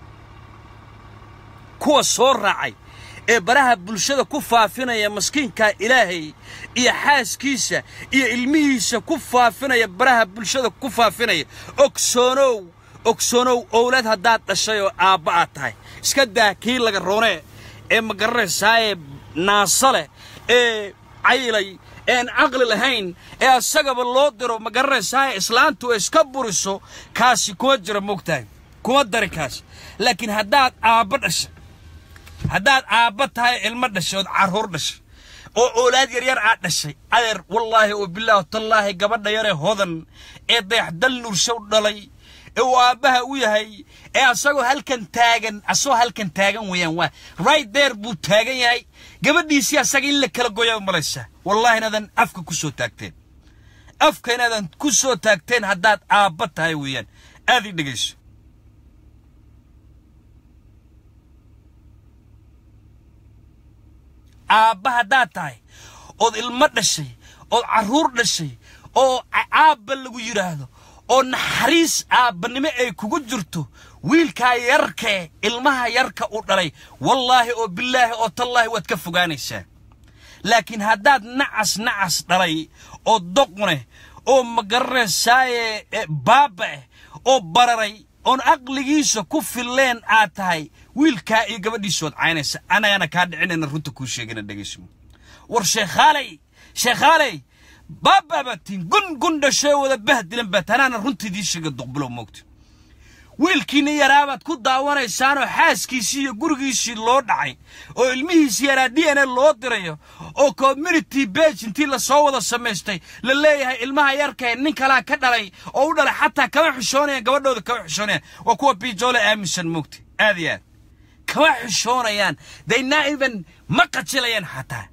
kuwa soo raacay ee baraha bulshada ku faafinaya maskiinka ilaahay iyo xaaskiisa iyo ilmihiisa ku faafinaya baraha bulshada ku faafinaya ogsoonow ogsoonow owlad haddaad dhashay oo aabba aad tahay iska daa kii laga roonee ee ma garanaysaaye naasa leh ee caylay ean caqli lahayn ee asagaba loo diro ma garanaysaaye islaantu ay iska buriso kaasi kuma jira moogtahay kuma dari kaasi laakiin haddaad aabba dhashay haddaad aabba tahay ilmo dhashay ood carruur dhashay oo oolaad yaryar aad dhashay adeer wallaahi oo bilaahi tallaahi gabadha yaree hodan ee dayaxdal nuurshow dhalay ee uu aabbaha u yahay ee asagoo halkan taagan asagoo halkan taagan weeyaan waa right there buu taagan yahay gabadhiisii asaga in la kala goya malaysaa wallaahi inaadan afka ku soo taagteen afka inaadan ku soo taagteen haddaad aabba tahay weeyaan aad ii dhegayso aabba haddaad tahay ood ilmo dhashay ood carruur dhashay oo aabba lagu yidhaahdo oo naxariis aabbanimo ay kugu jirto wiilkaa yarkee ilmaha yarka u dhalay wallaahi oo bilaahi oo tallaahi waad ka fogaanaysaa laakiin haddaad nacas nacas dhalay oo doqneh oo ma garanaysaaye baaba eh oo bararay oon aqligiisa ku filleen aad tahay wiilkaa iyo gabadhiisood caynaysa annagana kaa dhicinayna runta kuu sheegana dhegayso war sheekhaaley sheekhaaley baabaabatiin gun gun dhashee wada bahdilan baat anaana runtaydii sheega duqbilow moogta wiilkiina yaraabaad ku daawanaysaanoo xaaskiisii iyo gurigiisii loo dhacay oo ilmihiisii yaraa d n a loo dirayo oo community bage intii lasoo wada samaystay la leeyahay ilmaha yarkae nin kalaa ka dhalay oo u dhalay xataa kama xishoonayaan gabadhooda kama xishoonayaan waa kuwa bijoole aaminsan moogta aad iyo aad kama xishoonayaan they not even ma qajilayaan xataa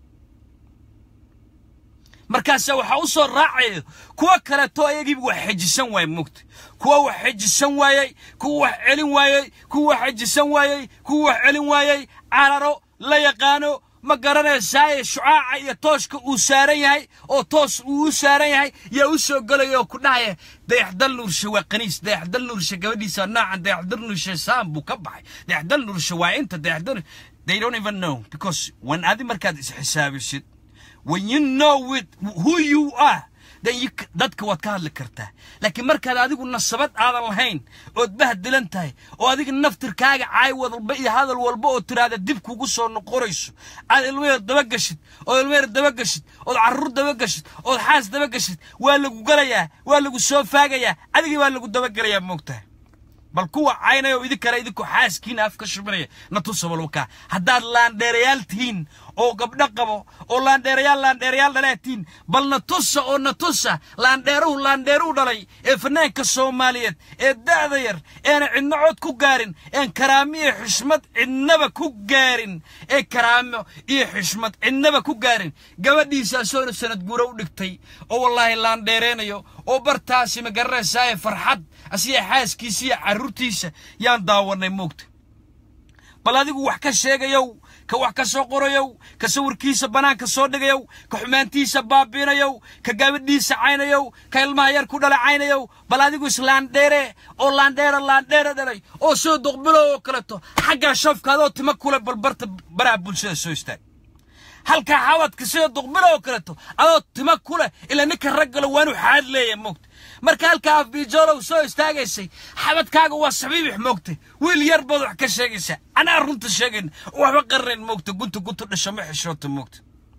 markaasa waxaa u soo raacayo kuwa kaleeto ayagiiba wax xejisan waayey moogta kuwa wax xejisan waayey kuwa wax celin waayey kuwa wax xejisan waayey kuwa wax celin waayey cararo la yaqaano ma garanaysaaye shucaaca iyo tooshka uu saaran yahay oo toos uu u saaran yahay yaa u soo gelaya oo ku dhahaya dayaxdal nuurshe waa qaniis dayaxdal nuurshe gabadhiisa noocan dayaxdal nuurshe saan buu ka baxay dayaxdal nuurshe waa inta dayaxdal they don't even know because when adi markaad is xisaabisid when you know with who you are dan dadka waad ka hadli kartaa laakiin markaad adigu nasabad aadan lahayn ood bahdilan tahay oo adiga naftirkaaga caay walba iyo hadal walba oo tiraahda dib kugu soo noqonayso aad ilmeer dabagashid ood ilmeer dabagashid ood carruur dabagashid ood xaas dabagashid waa lagu galayaa waa lagu soo faagayaa adigii baa lagu dabagelayaa moogtahay bal kuwa caynaya oo idinkana idinkoo xaaskiina af ka shubinaya na tusa balwakaa haddaad laandheerayaal tihiin oo gabdho qabo oo laandheerayaal laandheerayaal dhalaa tihiin bal na tusa oo na tusa laandheeruhu laandheeruu dhalay ee fanaanka soomaaliyeed ee da'da yar eena cidno cod ku gaarin een karaamo iyo xishmad cidnaba ku gaarin ee karaamo iyo xishmad cidnaba ku gaarin gabadhiisaa soona sanad guura u dhigtay oo wallaahi laandheereenayo oo bartaasi ma garanaysaa farxad asiga xaaskiisa iyo carruurtiisa yaan daawannay moogta bal adigu wax ka sheegayow ka wax ka soo qorayow ka sawirkiisa bannaanka soo dhigayow ka xumaantiisa baabiinayow ka gabadhiisa caynayow ka ilmaha yar ku dhala caynayow bal adigu islaandheere oo laandheera laandheere dhalay oo soo duqbilow oo kaleto xaggaa shafkaadoo tima kule balbarta baraha bulshada soo istaag halkaa xawadka sida duqbilo oo kaleto adoo tima ku leh ilaa ninka raggalo waa inuu xaad leeya moogta marka halkaa afbiijoolow soo istaagaysay xabadkaaga waa sabiibix moogta wiil yar baad wax ka sheegaysaa anaa runta sheegayn waxba qarnayn moogta gunta gunta dhasho ma xishoota moogta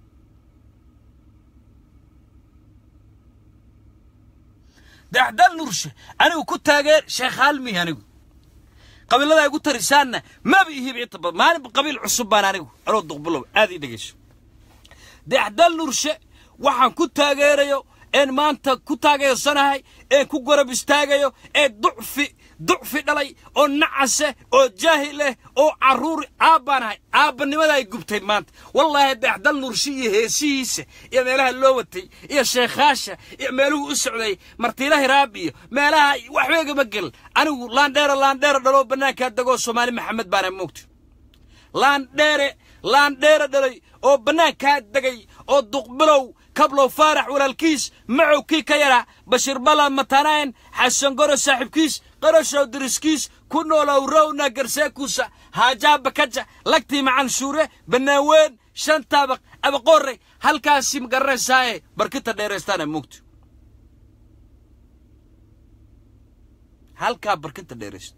daxdal nurshe anigu ku taageer sheekh haalmihi anigu qabiilada ay gu tarisaanna maba ihiba inta badan maalinba qabiil cusub baan anigu anoo duqbilow aad ii dhegayso daxdal nurshe waxaan ku taageerayo een maanta ku taageersanahay een ku garab istaagayo ee ducfi ducfi dhalay oo nacase oo jaahil leh oo carruur aabbaanahay aabbanimada ay gubtay maanta wallaahi daxdal nurshe iyo heesihiisa iyo meelaha loo watay iyo sheekhaasha iyo meeluhu u socday martiila hiraab iyo meelaha waxbeegama gel anigu laandheera laandheera dhaloo bannaankaa degoo soomaali maxamed baana moogta laandheere laandheere dhalay oo bannaankaa degay oo duqbilow kablow faarax walaalkiis macow kii ka yaraa bashiir bala matanayn xasan goro saaxiibkiis qarashow diriskiis ku noolow rowna garseekuusa haajaa bakaja lagtii macanshuure bannaaweyn shan taabaq abaqorre halkaasi magaranaysaayee barkinta dheeraystaana mugto halkaa barkinta dheeraysta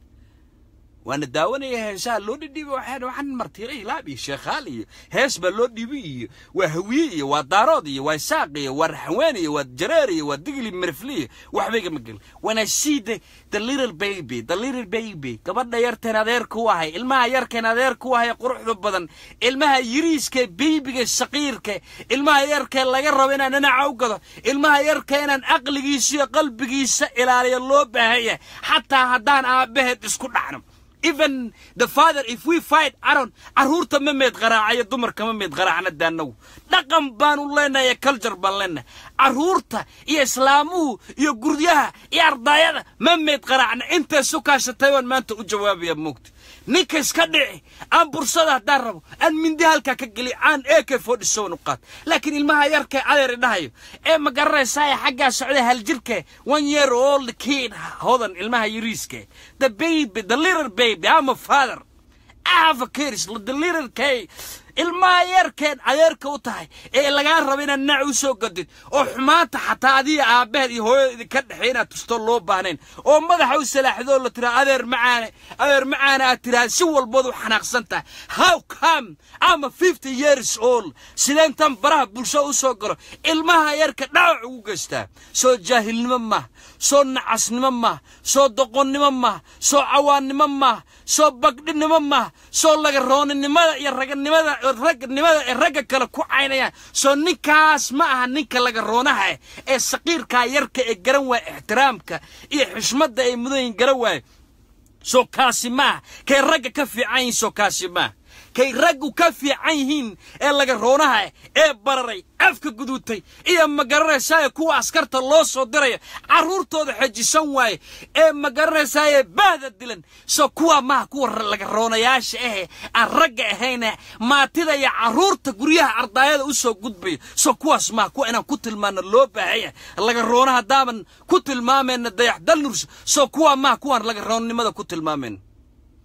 waana daawanaya heesaha loo dhidhiibay waxaan waxaan martiila ilaab iyo sheekhaal iyo hees baa loo dhiibay iyo waa hawiye iyo waa daarood iyo waa isaaq iyo waa raxween iyo waa jareer iyo waa digli mirfli iyo waxbayga ma gelin when I see the the little baby the little baby gabadha yarteen adeer ku ahay ilmaha yarkeen adeer ku ahay quruxda badan ilmaha yiriiska baybiga saqiirka ilmaha yarkee laga rabo inaan dhinaca u gado ilmaha yarka inaan aqligiisa iyo qalbigiisa ilaaliyo loo baahanya xataa haddaan aabbaheed isku dhacno even the father if we fight aron carruurta ma meed qaraacayo dumarka ma meed qaraacna daanagu dhaqan baanu leenahay culture baan leenahay carruurta iyo islaamuhu iyo guryaha iyo ardaayada ma meed qaraacna intay sukaashatay waan maanta u jawaabaya moogta ninka iska dhici aan bursada haddaan rabo aan mindi halkaa ka geliy aan ak forty seven u qaad laakiin ilmaha yarkee adeeri dhahayo ee ma garanaysaa xaggaa socda haljirke one year old kid hodan ilmaha yariiske the baby the little baby I'm a father I have a kids the little kid ilmaha yarkeen adeerka u tahay ee lagaa rabo inaad naac u soo gadid oo xumaanta xataa adiga aabbaheed iyo hooyada idinka dhexey inaad tusto loo baahnayn oo madaxa u salaaxdoo la tiraa adeer macaane adeer macaane aad tiraa si walbood u xanaaqsan tahay how come ama fifty years old sideentan baraha bulsho u soo galo ilmaha yarka dhaawac ugu geystaa soo jaahilnimo maaha soo nacasnimo maaha soo doqonnimo maaha soo cawaannimo maaha soo bagdhinimo maaha soo lagaroonimada iyo raganimada ragnimada ee ragga kale ku caynayaan soo ninkaas ma aha ninka laga roonaha ee saqiirkaa yarka ee garan waaya ixtiraamka iyo xishmadda ay mudayin garan waaya soo kaasi maaha kay ragga ka fiican yihiin soo kaasi maaha kay raggu ka fiican yihiin ee laga roonaha ee bararay afka guduutay iyo magaranaysaayee kuwa askarta loo soo diraya carruurtooda xejisan waaye ee magaranaysaayee baahda dilan soo kuwa maaha kuwa laga roonayaasha ahe aan ragga ahayne maatida iyo carruurta guryaha ardaayada u soo gudbayo soo kuwaas maaha kuwa inaan ku tilmaano loo baahaya laga roona haddaaban ku tilmaamayna dayaxdal nursa soo kuwa maaha kuwaan laga roonnimada ku tilmaamayna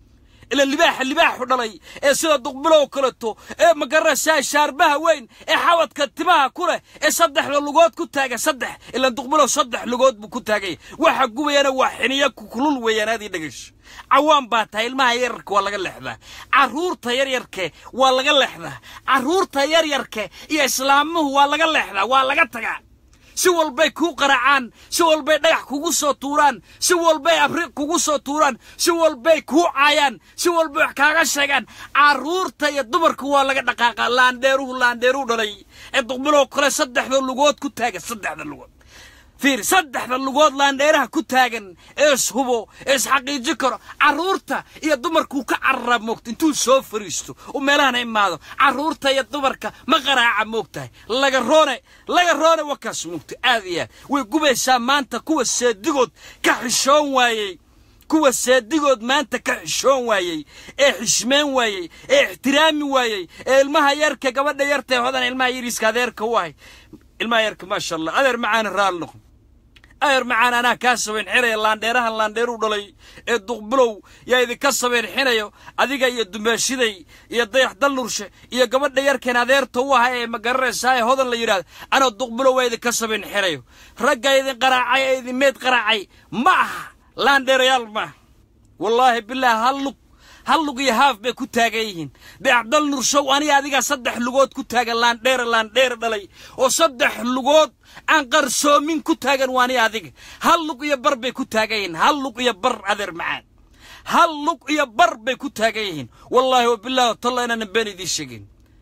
ila libaaxa libaaxu dhalay ee sida duqbilow kaleto ee magaraysaa shaarbaha weyn ee xawadka timaha ku leh ee saddexda lugood ku taaga saddex ila duqbilow saddex lugood buu ku taagay waxa gubayana waa xiniyo kulul weeyaan aad ii dhegayso cawaan baa tahay ilmaha yaryarka waa laga leexdaa carruurta yaryarke waa laga leexdaa carruurta yaryarke iyo islaamuhu waa laga leexdaa waa laga tagaa si walbay kuu qaraacaan si walbay dhagax kugu soo tuuraan si walbay abriiq kugu soo tuuraan si walbay kuu caayaan si walbay wax kaaga sheegaan carruurta iyo dumarka waa laga dhaqaaqa laandheeruhu laandheeruu dhalay ee duqbiloo kale saddexda lugood ku taagan saddexda lugood fiir saddexda lugood laandheeraha ku taagan ee ishubo ee isxaqiiji karo carruurta iyo dumarkuu ka carara moogta intuu soo fariisto uu meelahana imaado carruurta iyo dumarka ma qaraaca moogtahay laga roone laga roone wakaas moogta aad iyo aad way gubaysaa maanta kuwa seedigood ka xishoon waayey kuwa seedigood maanta ka xishoon waayey ee xishmeen waayey ee ixtiraami waayey ee ilmaha yarka gabadha yartae hodan ilmaha yariiska adeerka u ahay ilmaha yarka maasha allah adeer macaana raali noqon adeer macaan anaa kaa sabayn xinaya laandheerahan laandheeruu dhalay ee duqbilow yaa idinka sabayn xinayo adiga iyo dumeeshiday iyo dayax dalnurshe iyo gabadha yarkeen adeerta u aha ee magaranaysaa ee hodan la yidhahdo anoo duqbilow waa idinka sabayn xinayo ragga idin qaraacay ee idin meed qaraacay ma aha laandheerayaal maaha wallaahi bilaah hal lug hal lug iyo haaf bay ku taagan yihiin dayaxdal nurshow aniga adigaa saddex lugood ku taagan laandheere laandheere dhalay oo saddex lugood aan qarsoomin ku taagan waani adiga hal lug iyo bar bay ku taagan yihiin hal lug iyo bar adeer macaan hal lug iyo bar bay ku taagan yihiin wallaahi wabilaahi watalla inaanan been idiin sheegin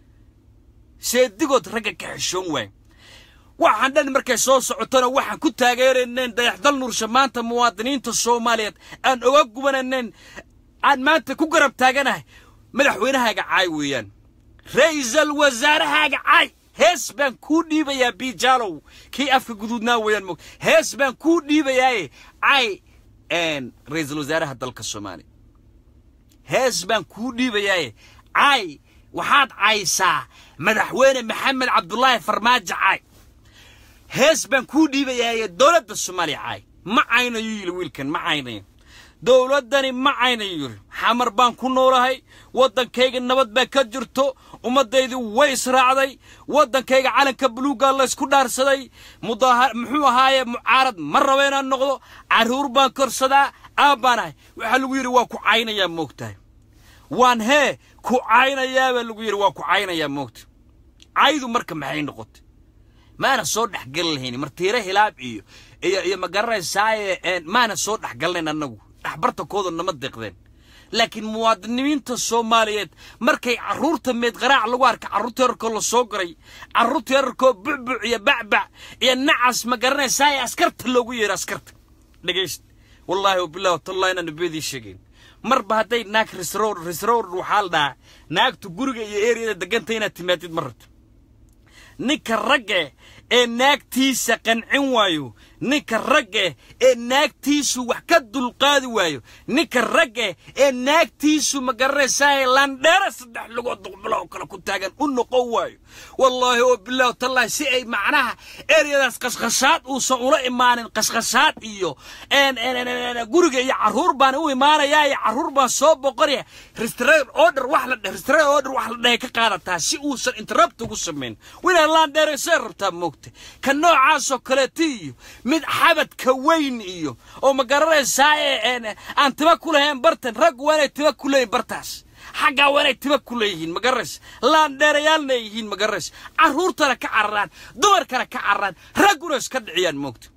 seedigood ragga ka xishoon waay waxaan dhan markay soo socotona waxaan ku taageerayneen dayaxdal nursha maanta muwaadiniinta soomaaliyeed aan oga gubanayneen aan maanta ku garab taaganahay madaxweynahaaga caay weeyaan ra'iisal wasaarahaaga caay hees baan kuu dhiibayaa biijaalow kii afka guduudnaa weeyaan mog hees baan kuu dhiibayaaye caay ra'iisal wasaaraha dalka soomaaliya hees baan kuu dhiibayaaye caay waxaad caysaa madaxweyne maxamed cabdulaahi farmaajo caay hees baan kuu dhiibayaaye dowladda soomaaliya caay ma caynayo yili wiilkan ma caynayo dowladdani ma caynayo yiri xamar baan ku noolahay waddankayga nabad baa ka jirto ummaddaydu way israacday waddankayga calanka buluuggaa laysku dhaarsaday mudaahar muxuu ahaaye mucaarad ma raba inaan noqdo carruur baan korsadaa aabbaan ahay waxaa lagu yidhi waa ku caynayaa moogtahay waan hee ku caynayaa baa lagu yidhi waa ku caynayaa moogta caydu marka maxay noqotay maana soo dhexgali lahayn martiire hilaab iyo iyo iyo ma garanaysaaye maana soo dhexgalnayn annagu dhexbartankooda nama deeqdeen laakiin muwaadiniinta soomaaliyeed markay carruurta meedqaraac lagu arka carruurta yararkoo la soo garay carruurta yararkoo bucbuc iyo bacbac iyo nacas ma garanaysaaye askarta loogu yeero askarta dhegayst wallaahi wabillahi watallahi inaan nabiyadii sheegayn marba hadday naag risroor risroor waxaa la dhahaa naagtu guriga iyo eriyada deganta inaad timaadid ma rabto ninka ragge ee naagtiisa qancin waayo ninka ragge ee naagtiisu wax ka dulqaadi waayo ninka ragge ee naagtiisu ma garanaysaa landheera saddex lugood duqbilo oo kale ku taagan u noqon waayo wallaahi oo bilaah tallahi si ay macnaha eryadaas qashqashaad uusan ula imaanin qashqashaad iyo guriga iyo carruur baan u imaanayaa iyo carruur baan soo boqonaya restrain order wax la restrain order wax la dhahay ka qaadataa si uusan interrupt ugu samayn winaa landheeraysay rabtaa moogta ka noocaasoo kaleeta iyo mid xabadka weyn iyo oo ma garanaysaa aan tiba ku lahayn bartan raggu waa inay tiba ku leeyihin bartaas xaggaa waa inay tiba ku leeyihiin ma garanaysa laandheerayaalna ay yihiin ma garanaysa carruurtana ka cararaan dumarkana ka cararaan ragguna iska dhiciyaan moogta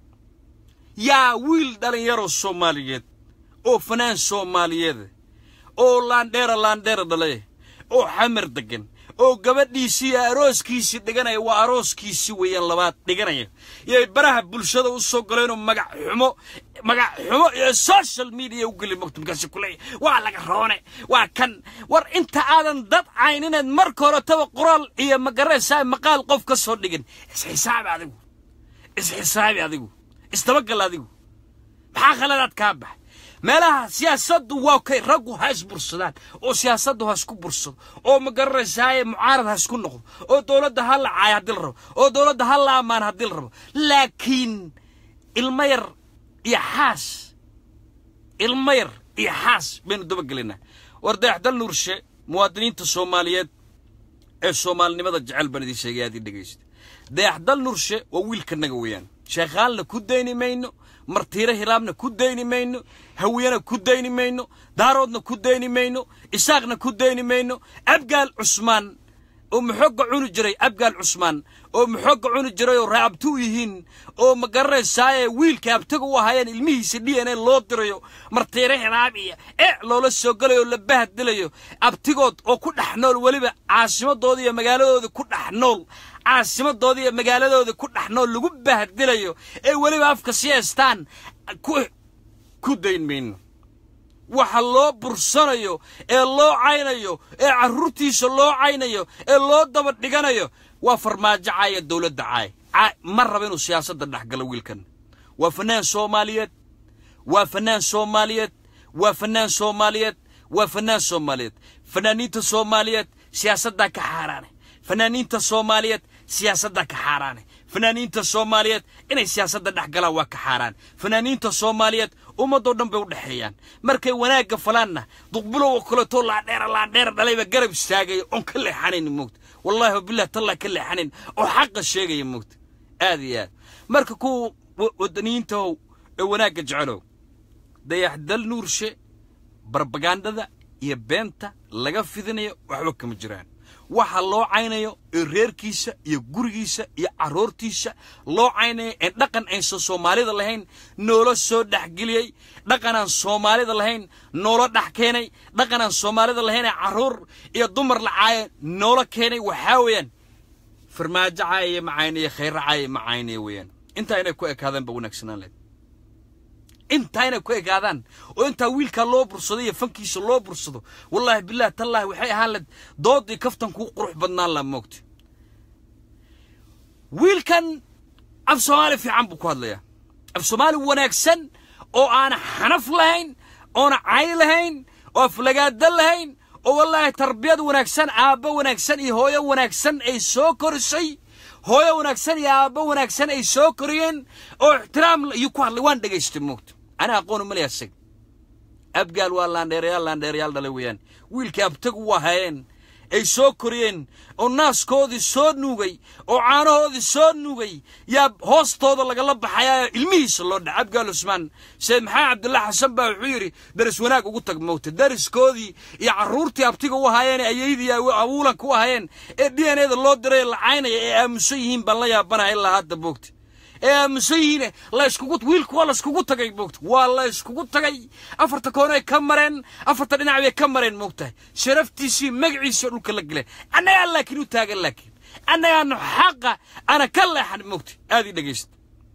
yaa wiil dhallinyaro soomaaliyeed oo fanaan soomaaliyeed oo laandheera laandheera dhale oo xamar degan oo gabadhiisii iyo arooskiisii dhiganaya waa arooskiisii weeyaan labaad dhiganaya iyo baraha bulshada u soo galeenoo magac xumo magac xumo iyo social media u geli mogto markaasi kuleeya waa laga roone waa kan war inta aadan dad cayn inaad marka horetaba qoraal iyo magaraysaa maqaal qof ka soo dhigin isxisaabi adigu isxisaabi adigu isdabagal adigu maxaa khaladaad kaa bax meelaha siyaasaddu waa kay raggu ha isbursadaan oo siyaasaddu ha isku bursado oo ma garanaysaaye mucaarad ha isku noqdo oo dowladda ha la caayo haddii la rabo oo dowladda ha la ammaan haddii la rabo laakiin ilmo yar iyo xaas ilmo yar iyo xaas baynu dabagelinaa war dayaxdal nuurshe muwaadiniinta soomaaliyeed ee soomaalinimada jecel baan idin sheegay aad ii dhegaysta dayaxdal nuurshe waa wiilkanaga weeyaan sheekhaalna ku dayni mayno martiire hiraabna ku dayni mayno hawiyana ku dayni mayno daaroodna ku dayni mayno isaaqna ku dayni mayno abgaal cusmaan oo maxooga cuni jiray abgaal cusmaan oo maxooga cuni jiray oo raabtu u yihiin oo ma garanaysaaye wiilka abtaga u ahaayeen ilmihiisa d n a loo dirayo martiire hiraab iyo e loola soo galayo oo la bahadilayo abtigood oo ku dhex nool weliba caasimadooda iyo magaaladooda ku dhex nool caasimadooda iyo magaaladooda ku dhex nool lagu bahdilayo ee weliba afka sii haystaan ku dayn mayno waxa loo bursanayo ee loo caynayo ee carruurtiisa loo caynayo ee loo daba dhiganayo waa farmaajo caaya dowladda caay ma raba inuu siyaasadda dhex galo wiilkan waa fanaan soomaaliyeed waa fanaan soomaaliyeed waa fanaan soomaaliyeed waa fanaan soomaaliyeed fanaaniinta soomaaliyeed siyaasaddaa ka xaaraane fanaaniinta soomaaliyeed siyaasaddaa ka xaaraane fanaaniinta soomaaliyeed inay siyaasadda dhex galaan waa ka xaaraan fanaaniinta soomaaliyeed ummadoo dhan bay u dhexeeyaan markay wanaagga falaanna duqbulow oo kaleetoo laandheera laandheera dhalayba garab istaagaya oon ka leexanayn moogta wallaahi wabilah tallah ka leexanayn oo xaqa sheegaya moogta aad iyo aad marka kuwa wadaniyiintahow ee wanaagga jecelow dayaxdal nuurshe barbagandada iyo beenta laga fidinayo waxba kama jiraan waxa loo caynayo ee reerkiisa iyo gurigiisa iyo carruurtiisa loo caynayo ee dhaqan aysan soomaalida lahayn noola soo dhexgeliyey dhaqanaan soomaalida lahayn noola dhex keenay dhaqanaan soomaalida lahayn ee carruur iyo dumar la caaya noola keenay waxaa weeyaan farmaajo caayaya ma caynaya khayra caayaya ma caynaya weeyaan intaa inay ku ekaadaan ba wanaagsanaan lahayd intaa inay ku ekaadaan oo intaa wiilkaa loo bursado iyo fankiisa loo bursado wallaahi bilahi tallaahi waxay ahaan lahayd doodii kaftan kuu qurux badnaan laha moogta wiilkan af soomaali fiican buu ku hadlayaa af soomaali wanaagsan oo aana xanaf lahayn oona cay lahayn oo aflagaada lahayn oo wallaahi tarbiyad wanaagsan aabbo wanaagsan iyo hooyo wanaagsan ay soo korisay hooyo wanaagsan iyo aabbo wanaagsan ay soo koriyeen oo ixtiraam iyo ku hadlay waan dhegaystay moogta ana aqoonu malaya asag abgaal waa laandheerayaal laandheerayaal dhalay weeyaan wiilkii abtagu u ahaayeen ay soo koriyeen oo naaskoodii soo nuugay oo caanahoodii soo nuugay yaa hoostooda lagala baxayaa ilmihiisa loo dhaca abgaal cusmaan sheekh maxamed cabdullahi xasan baa wuxuu yidhi daris wanaag ugu tag mowta dariskoodii iyo carruurtii abtiga u ahaayeen ayaydii awuulanka u ahaayeen ee d n a da loo diray lacaynaya ee aamusan yihiin baan la yaabanaha ilaa hadda boogta ee aamusan yihiine la iskugu wiilku waa la iskugu tagay moogta waa la iskugu tagay afarta koonay ka mareen afarta dhinac bay ka mareen moogtahay sharaftiisii magaciisa dhulka la geleen annagaa laakiin u taagan laakiin annagaanu xaqa ana ka leexan moogta aad ii dhegaysta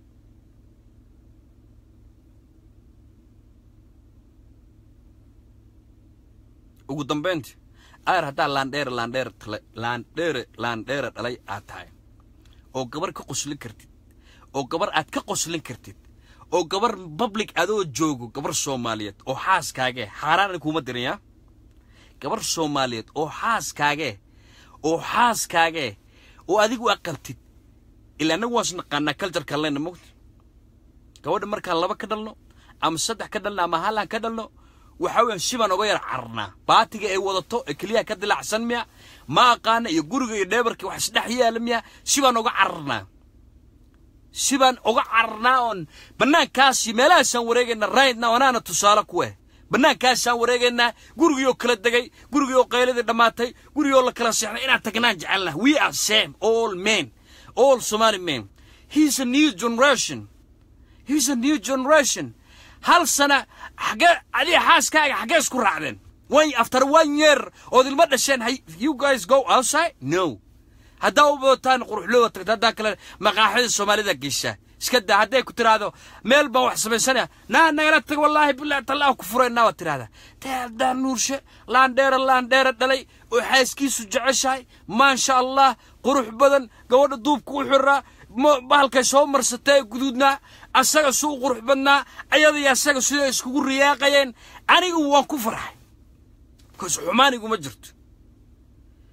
ugu dambayntii aar haddaa laandheere laandheere laandheere laandheere dhalay aad tahay oo gabar ka qoslin kartid oo gabar aad ka qoslin kartid oo gabar public adoo joogo gabar soomaaliyeed oo xaaskaagee xaaraan kuuma diraya gabar soomaaliyeed oo xaaskaagee oo xaaskaagee oo adigu aa qabtid ilaa annagu waas naqaanaa kaljarkaan leyna mogta gabadha markaan laba ka dhalno ama saddex ka dhalno ama hallaan ka dhalno waxaa weeyaan si baan oga yar cararnaa baatiga ay wadato ee keliyaha ka dilaacsan miya ma aqaana iyo guriga iyo dheebarka wax isdhex yaala miya si baan oga cararnaa si baan oga cararnaa oon bannaankaasi meelahaasaan wareegaynaa raydna anaana tusaale ku eh bannaankaasaan wareegaynaa gurigiioo kala degay gurigiioo qayladii dhammaatay gurigioo la kala seexday inaan tagnaan jecelna we are same all men all somali men he's a new generation he's a new generation hal sana xagee adiga xaaskaaga xagee isku raacdeen one after one year ood ilmo dhasheen you guys go outside no haddaa u bootaan quruxlooda tagta haddaa kale maqaaxida soomaalida geysaa iska daa hadday ku tiraahdo meel baan wax samaysanaya naa nagala tag wallaahi billahi tallah ku furaynaa waad tiraahdaa teeldaa nuurshe laandheera laandheera dhalay oo xaaskiisu jeceshahay maasha allah qurux badan gabadha duubka u xiraa bahalkay soo marsatay guduudnaa asaga suu qurux badnaa ayada iyo asaga siday iskugu riyaaqayeen anigu waan ku farxay bikaas xumaaniguma jirto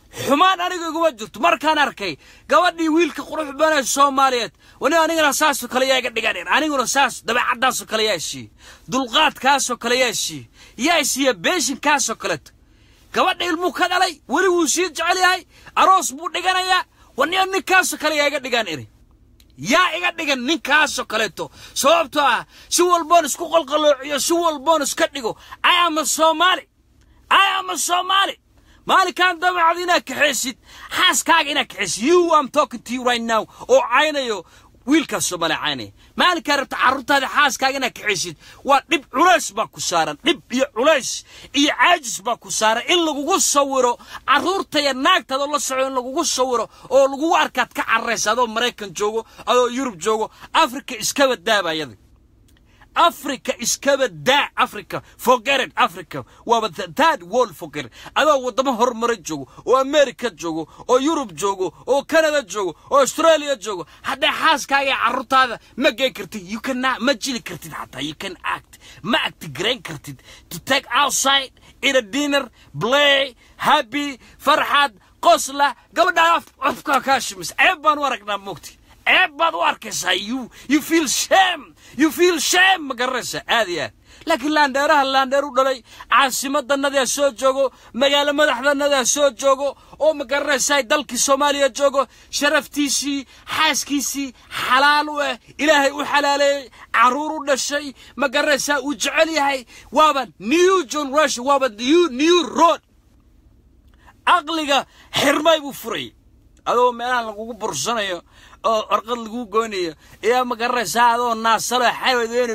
xumaan aniga iguma jirto markaan arkay gabadhii wiilka qurux badan ee soomaaliyeed wani anigana saasoo kale yaa iga dhigan aniguna saas dabeecaddaasoo kale yaa isiiye dulqaadkaasoo kale yaa isiiye yaa isiiye beeshinkaasoo kaleeto gabadha ilmuu ka dhalay weli wuu sii jecel yahay aroos buu dhiganayaa waniyo ninkaasoo kale yaa iga dhigan iri yaa iga dhigan ninkaasoo kaleeto sababtoo ah si walboon isku qalqaloociyo si walboon iska dhigo i am a soomaali i am a soomaali maalinkaan damacad inaad kaxaysid xaaskaaga inaad kaxaysid you am talking to you right now oo caynayo wiilkaas soomaali caynaya maalinkaa rabta carruurtaada xaaskaaga inaad kaxaysid waa dhib culays baa ku saaran dhib iyo culays iyo caajis baa ku saaran in lagugu sawiro carruurta iyo naagtaada oo la soco in lagugu sawiro oo lagugu arkaad ka cararaysa adoo maraykan joogo adoo yurub joogo africa iskaba daabayada africa iskaba daa africa forget it africa waaba third world forget it adoo waddamo horumara joogo oo america joogo oo yurub joogo oo canada joogo oo australia joogo hadday xaaskaaga iyo carruurtaada ma geen kartid you can ma jili kartid xataa you can act ma actigarayn kartid to take outside in a dinner play happy farxad qosla gabadhaa afkaa kaa shimis ceeb baan u aragnaa moogti ceeb baad u arkaysaa you you feel shame you feel shame ma garanaysaa aad iyo aad laakiin laandheeraha laandheer u dhalay caasimadanadaa soo joogo magaalo madaxdanadaa soo joogo oo ma garanaysaa dalkii soomaaliya joogo sharaftiisii xaaskiisii xalaal u ah ilaahay u xalaaleeyey carruur u dhashay ma garanaysaa uu jecel yahay waaba new generation waaba new new road aqliga xirmay buu furayay adoo meelaha lagugu bursanayo oo orqad lagu goynayo ayaa ma garanaysaa adoo naasalo xawadweyne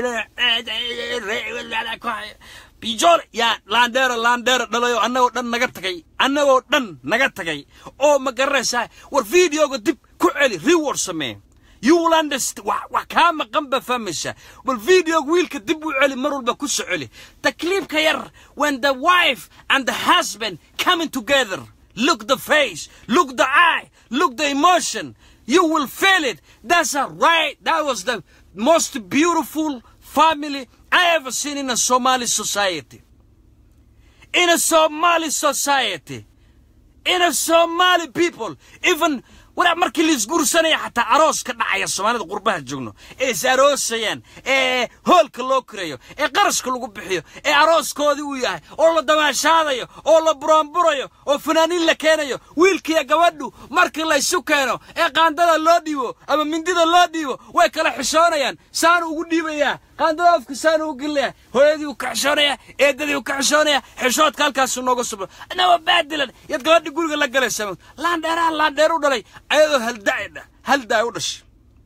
baadilo bijoole yaa laandheero laandheero dhalayo annagoo dhan naga tagay annagoo dhan naga tagay oo ma garanaysaa war videoga dib ku celi reward samee you will understand wax kaa maqan ba fahmaysaa bal videoga wiilka dib u celi mar walba ku soo celi takliibka yar when the wife and the husband coming together look the face look the eye look the emotion you will feel it that's a right that was the most beautiful family I ever seen in a Somali society in a Somali society in a Somali people even walaal markii la isguursanaya xataa aroos ka dhacaya soomaalida qurbaha joogno ee is aroosayaan ee hoolka loo kirayo ee qarashka lagu bixiyo ee arooskoodii uu yahay oo la damaashaadayo oo la buraanburayo oo fanaaniin la keenayo wiilkiiyo gabadhu markii laysu keeno ee qaandada loo dhiibo ama mindida loo dhiibo way kala xishoonayaan saanu ugu dhiibayaa qaandada afka saanu ugu gelinayaa hooyadii uu ka xishoonaya eedadii uu ka xishoonaya xishoodka halkaasu nooga subro anaba baadilan yaad gabadhi guriga la galaysa laandheeraha laandheer u dhalay ayadoo haldaadha haldaa u dhashay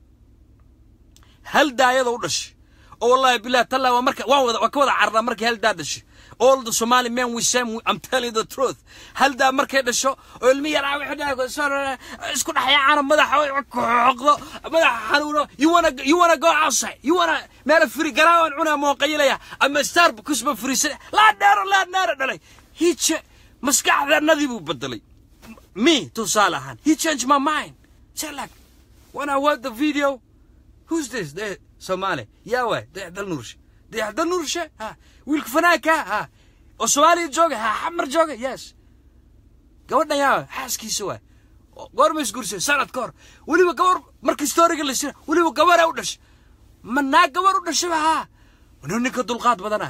haldaa ayadoo u dhashay oo wallahi billahi talla waa marka waan wada waa ka wada carraa markay haldaa dhashay all the Somali men we say I'm telling the truth haldaa markay dhasho oo ilmi yaraa wixii isku dhaxyaacana madaxa xoqdo madaxa xanuuno you wanna you wanna go outside you wanna meel firi garaawan cuna mooqayilaya ama starbucks ba firisan laa dheero laa dheero dhalay hiije maskaxdanadii buu bedelay me tusaale ahaan he changed my mind say like when I watch the video who's this the Somali yaa waay dayaxdal nuurshe dayaxdal nuurshe ha wiilka fanaanka ha oo soomaaliya jooga ha xamar jooga yes gabadhan yaa xaaskiisa waay goorma isguursay sanad ka hor weliba gabar markii storiga la sira weliba gabaraa u dhashay ma naag gabar u dhashaba ha waniyo ninka dulqaad badana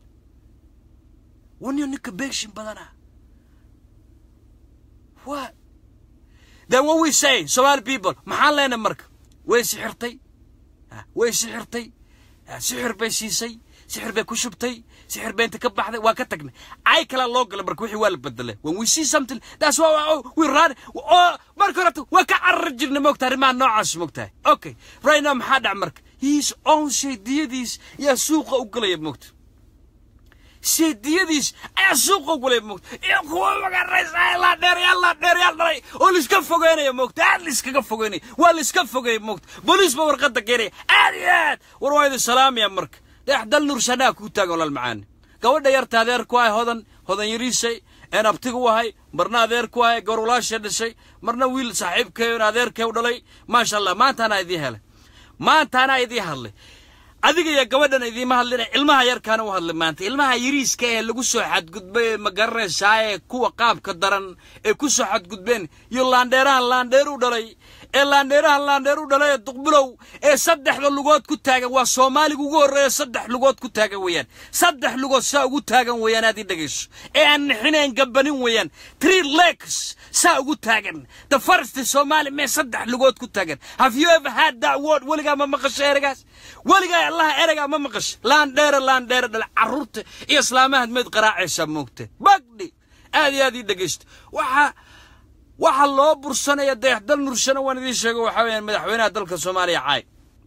waniyo ninka beegshin badana what then what we say Somali people maxaan leenahay marka way sixirtay way sixirtay sixir bay siisay sixir bay ku shubtay sixir bay inta ka baxday waa ka tagnay ay kala loo galay marka wixii waa la bedelay when we see something that's why we run oo marka horta waa ka carar jirnay moogta arrimaha noocaas moogtahay okay right now maxaa dhac marka his own shaydiyadiis yaa suuqa u galaya moogta seediyadiis ayaa suuqa gulay moogta iyo kuwa magaraysa laa dheeryaal laa dheeryaal dhalay oo laiska fogeynaya moogta aad laiskaga fogeynaya waa laiska fogeeya moogta booliis ba warqadda keenaya aad iyo aad war waa idin salaamaya marka dayaxdal nuursanaa kuu taagan walaal macaani gabadha yarta adeer ku ahay hodan hodan yariisay een abtiga u ahay marna adeer ku ahay gabar walaasha dhashay marna wiil saaxiibkeyn adeerkee u dhalay maasha allah maantaanaa idiin helay maantaanaa idiin hadlay adiga iyo gabadhan idiima hadlina ilmaha yarkaana u hadlay maanta ilmaha yariiska ee lagu soo xadgudbay ee ma garanaysaa ee kuwa qaabka daran ee ku soo xadgudbeen iyo laandheerahan laandheer u dhalay ee laandheerahan laandheer u dhalay ee duqbilow ee saddexda lugood ku taagan waa soomaaliga ugu horreeya saddex lugood ku taagan weeyaan saddex lugood saa ugu taagan weeyaan aad ii dhegayso ee aan nixinayn gabanin weeyaan three legs saa ugu taagan the first somali mee saddex lugood ku taagan have you ever had that word weligaa ma maqasho eragaas weligaa allaha ereygaa ma maqasho laandheere laandheere dhale carruurta iyo islaamahaad meyd qaraacaysaa moogte bagdhi aad iyo aad ii dhegaysto waxaa waxa loo bursanaya dayaxdal nurshana waan idiin sheego waxaa weeyaan madaxweynaha dalka soomaaliya caay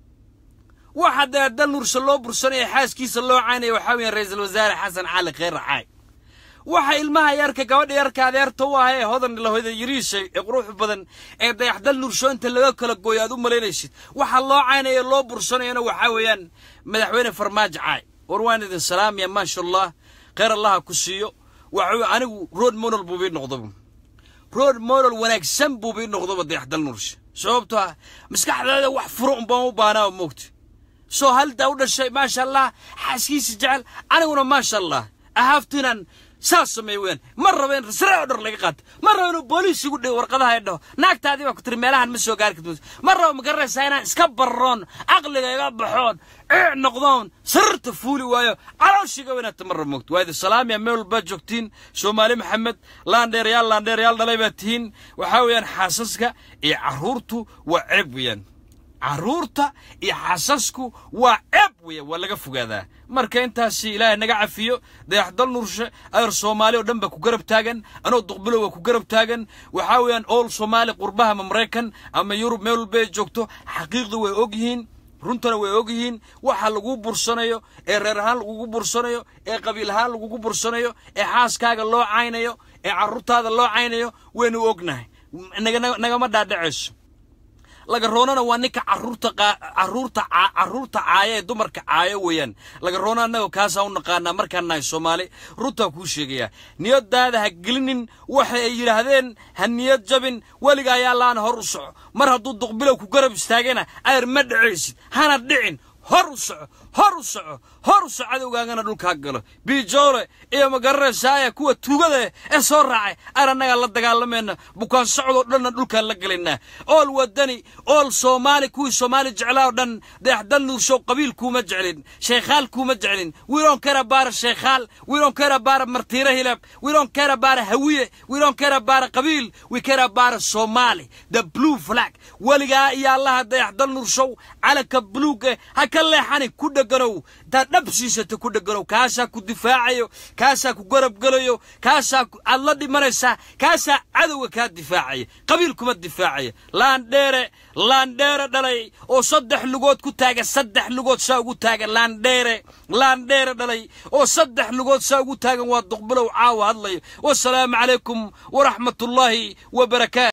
waxa dayaxdal nursha loo bursanaya xaaskiisa loo caynaya waxaa weeyaan ra-iisul wasaare xasan cali kheyre caay waxa ilmaha yarka gabadha yarka adeerta u ah ee hodan lahoyda yariisha ee quruxda badan ee dayaxdal nursho inta laga kala gooyo aad u malaynaysid waxa loo caynaya loo bursanayana waxaa weeyaan madaxweyne farmaajo caay war waan idin salaamaya maasha allah kheyr allaha ku siiyo waxa anigu road monol buu bii noqdaba road model wanaagsan buu bii noqdoba dayaxdal nursha sababtoo ah maskaxdeeda wax furo unbaan u baanaa moogta soo haldaa u dhashay maasha allah xaaskiisa jecel aniguna maasha allah ahaaftinan saas sameey weyaan ma raba in sare oo dhar laga qaato ma raba inuu booliis igu dhigo warqadaha ay dhaho naagtaadii baa ku tiri meelahan ma soo gaari kartid ma raba ma garanaysaa inaan iska barroon caqliga iga baxoon ciic noqdoon sariirta fuuli waayo calooshiga weynaata ma raba moogto waa idin salaamiya meel walbaa joogtiin soomaali maxamed laandheerayaal laandheerayaal dhalay baa tihiin waxaa weeyaan xaasaska iyo carruurtu waa ceeb weeyaan carruurta iyo xasasku waa ceeb weeyaan waa laga fogaadaa marka intaasi ilaahay naga cafiyo dayaxdal nurshe ayar soomaali oo dhan baa ku garab taagan anoo duqbilow waa ku garab taagan waxaa weeyaan ool soomaali qurbaha ama maraykan ama yurub meel walba ay joogto xaqiiqda way og yihiin runtana way og yihiin waxa lagu bursanayo ee reer ahaan lagugu bursanayo ee qabiil ahaan lagugu bursanayo ee xaaskaaga loo caynayo ee carruurtaada loo caynayo waynu ognahay nagama dhaadhacayso lagaroonana waa ninka caruurta caruurta caruurta caaya ee dumarka caayo weeyaan lagaroona annaga kaasaa u naqaanaa markaan nahay soomaali runtaa kuu sheegayaa niyadaada ha gelinin waxa ay yidhaahdeen ha niyad jabin weliga ayaa laana hor u soco mar hadduu duqbilow ku garab istaagana ayar ma dhacaysid hana dhicin hor u soco hor u soco hor u soco cadowgaagana dhulkaa galo biijoole iyo magaranaysaaya kuwa tuugada ee soo raacay aan annagaa la dagaalamayna bukaan socdoo dhanna dhulkaan la gelaynaa ool wadani ool soomaali kuwii soomaali jeclaa oo dhan dayaxdal nuurshow qabiil kuuma jeclin sheekhaal kuuma jeclin wiiloon kera baara sheekhaal wiiloon kera baara martiira hilab wiiloon kera baara hawiye wiiloon kera baara qabiil wi kera baara soomaali the blue flag weligaa iyo allaha dayaxdal nuurshow calanka buluuga ha ka leexani ku dheganow intaad dhab siisata ku dheganow kaasaa ku difaacayo kaasaa ku garab gelayo kaasaa aad la dhimanaysaa kaasaa cadowga kaa difaacaya qabiil kuma difaacaya laandheere laandheere dhalay oo saddex lugood ku taagan saddex lugood saa ugu taagan laandheere laandheere dhalay oo saddex lugood saa ugu taagan waa duqbilow caawa hadlayo wasalaamu calaykum waraxmatullaahi wabarakaatu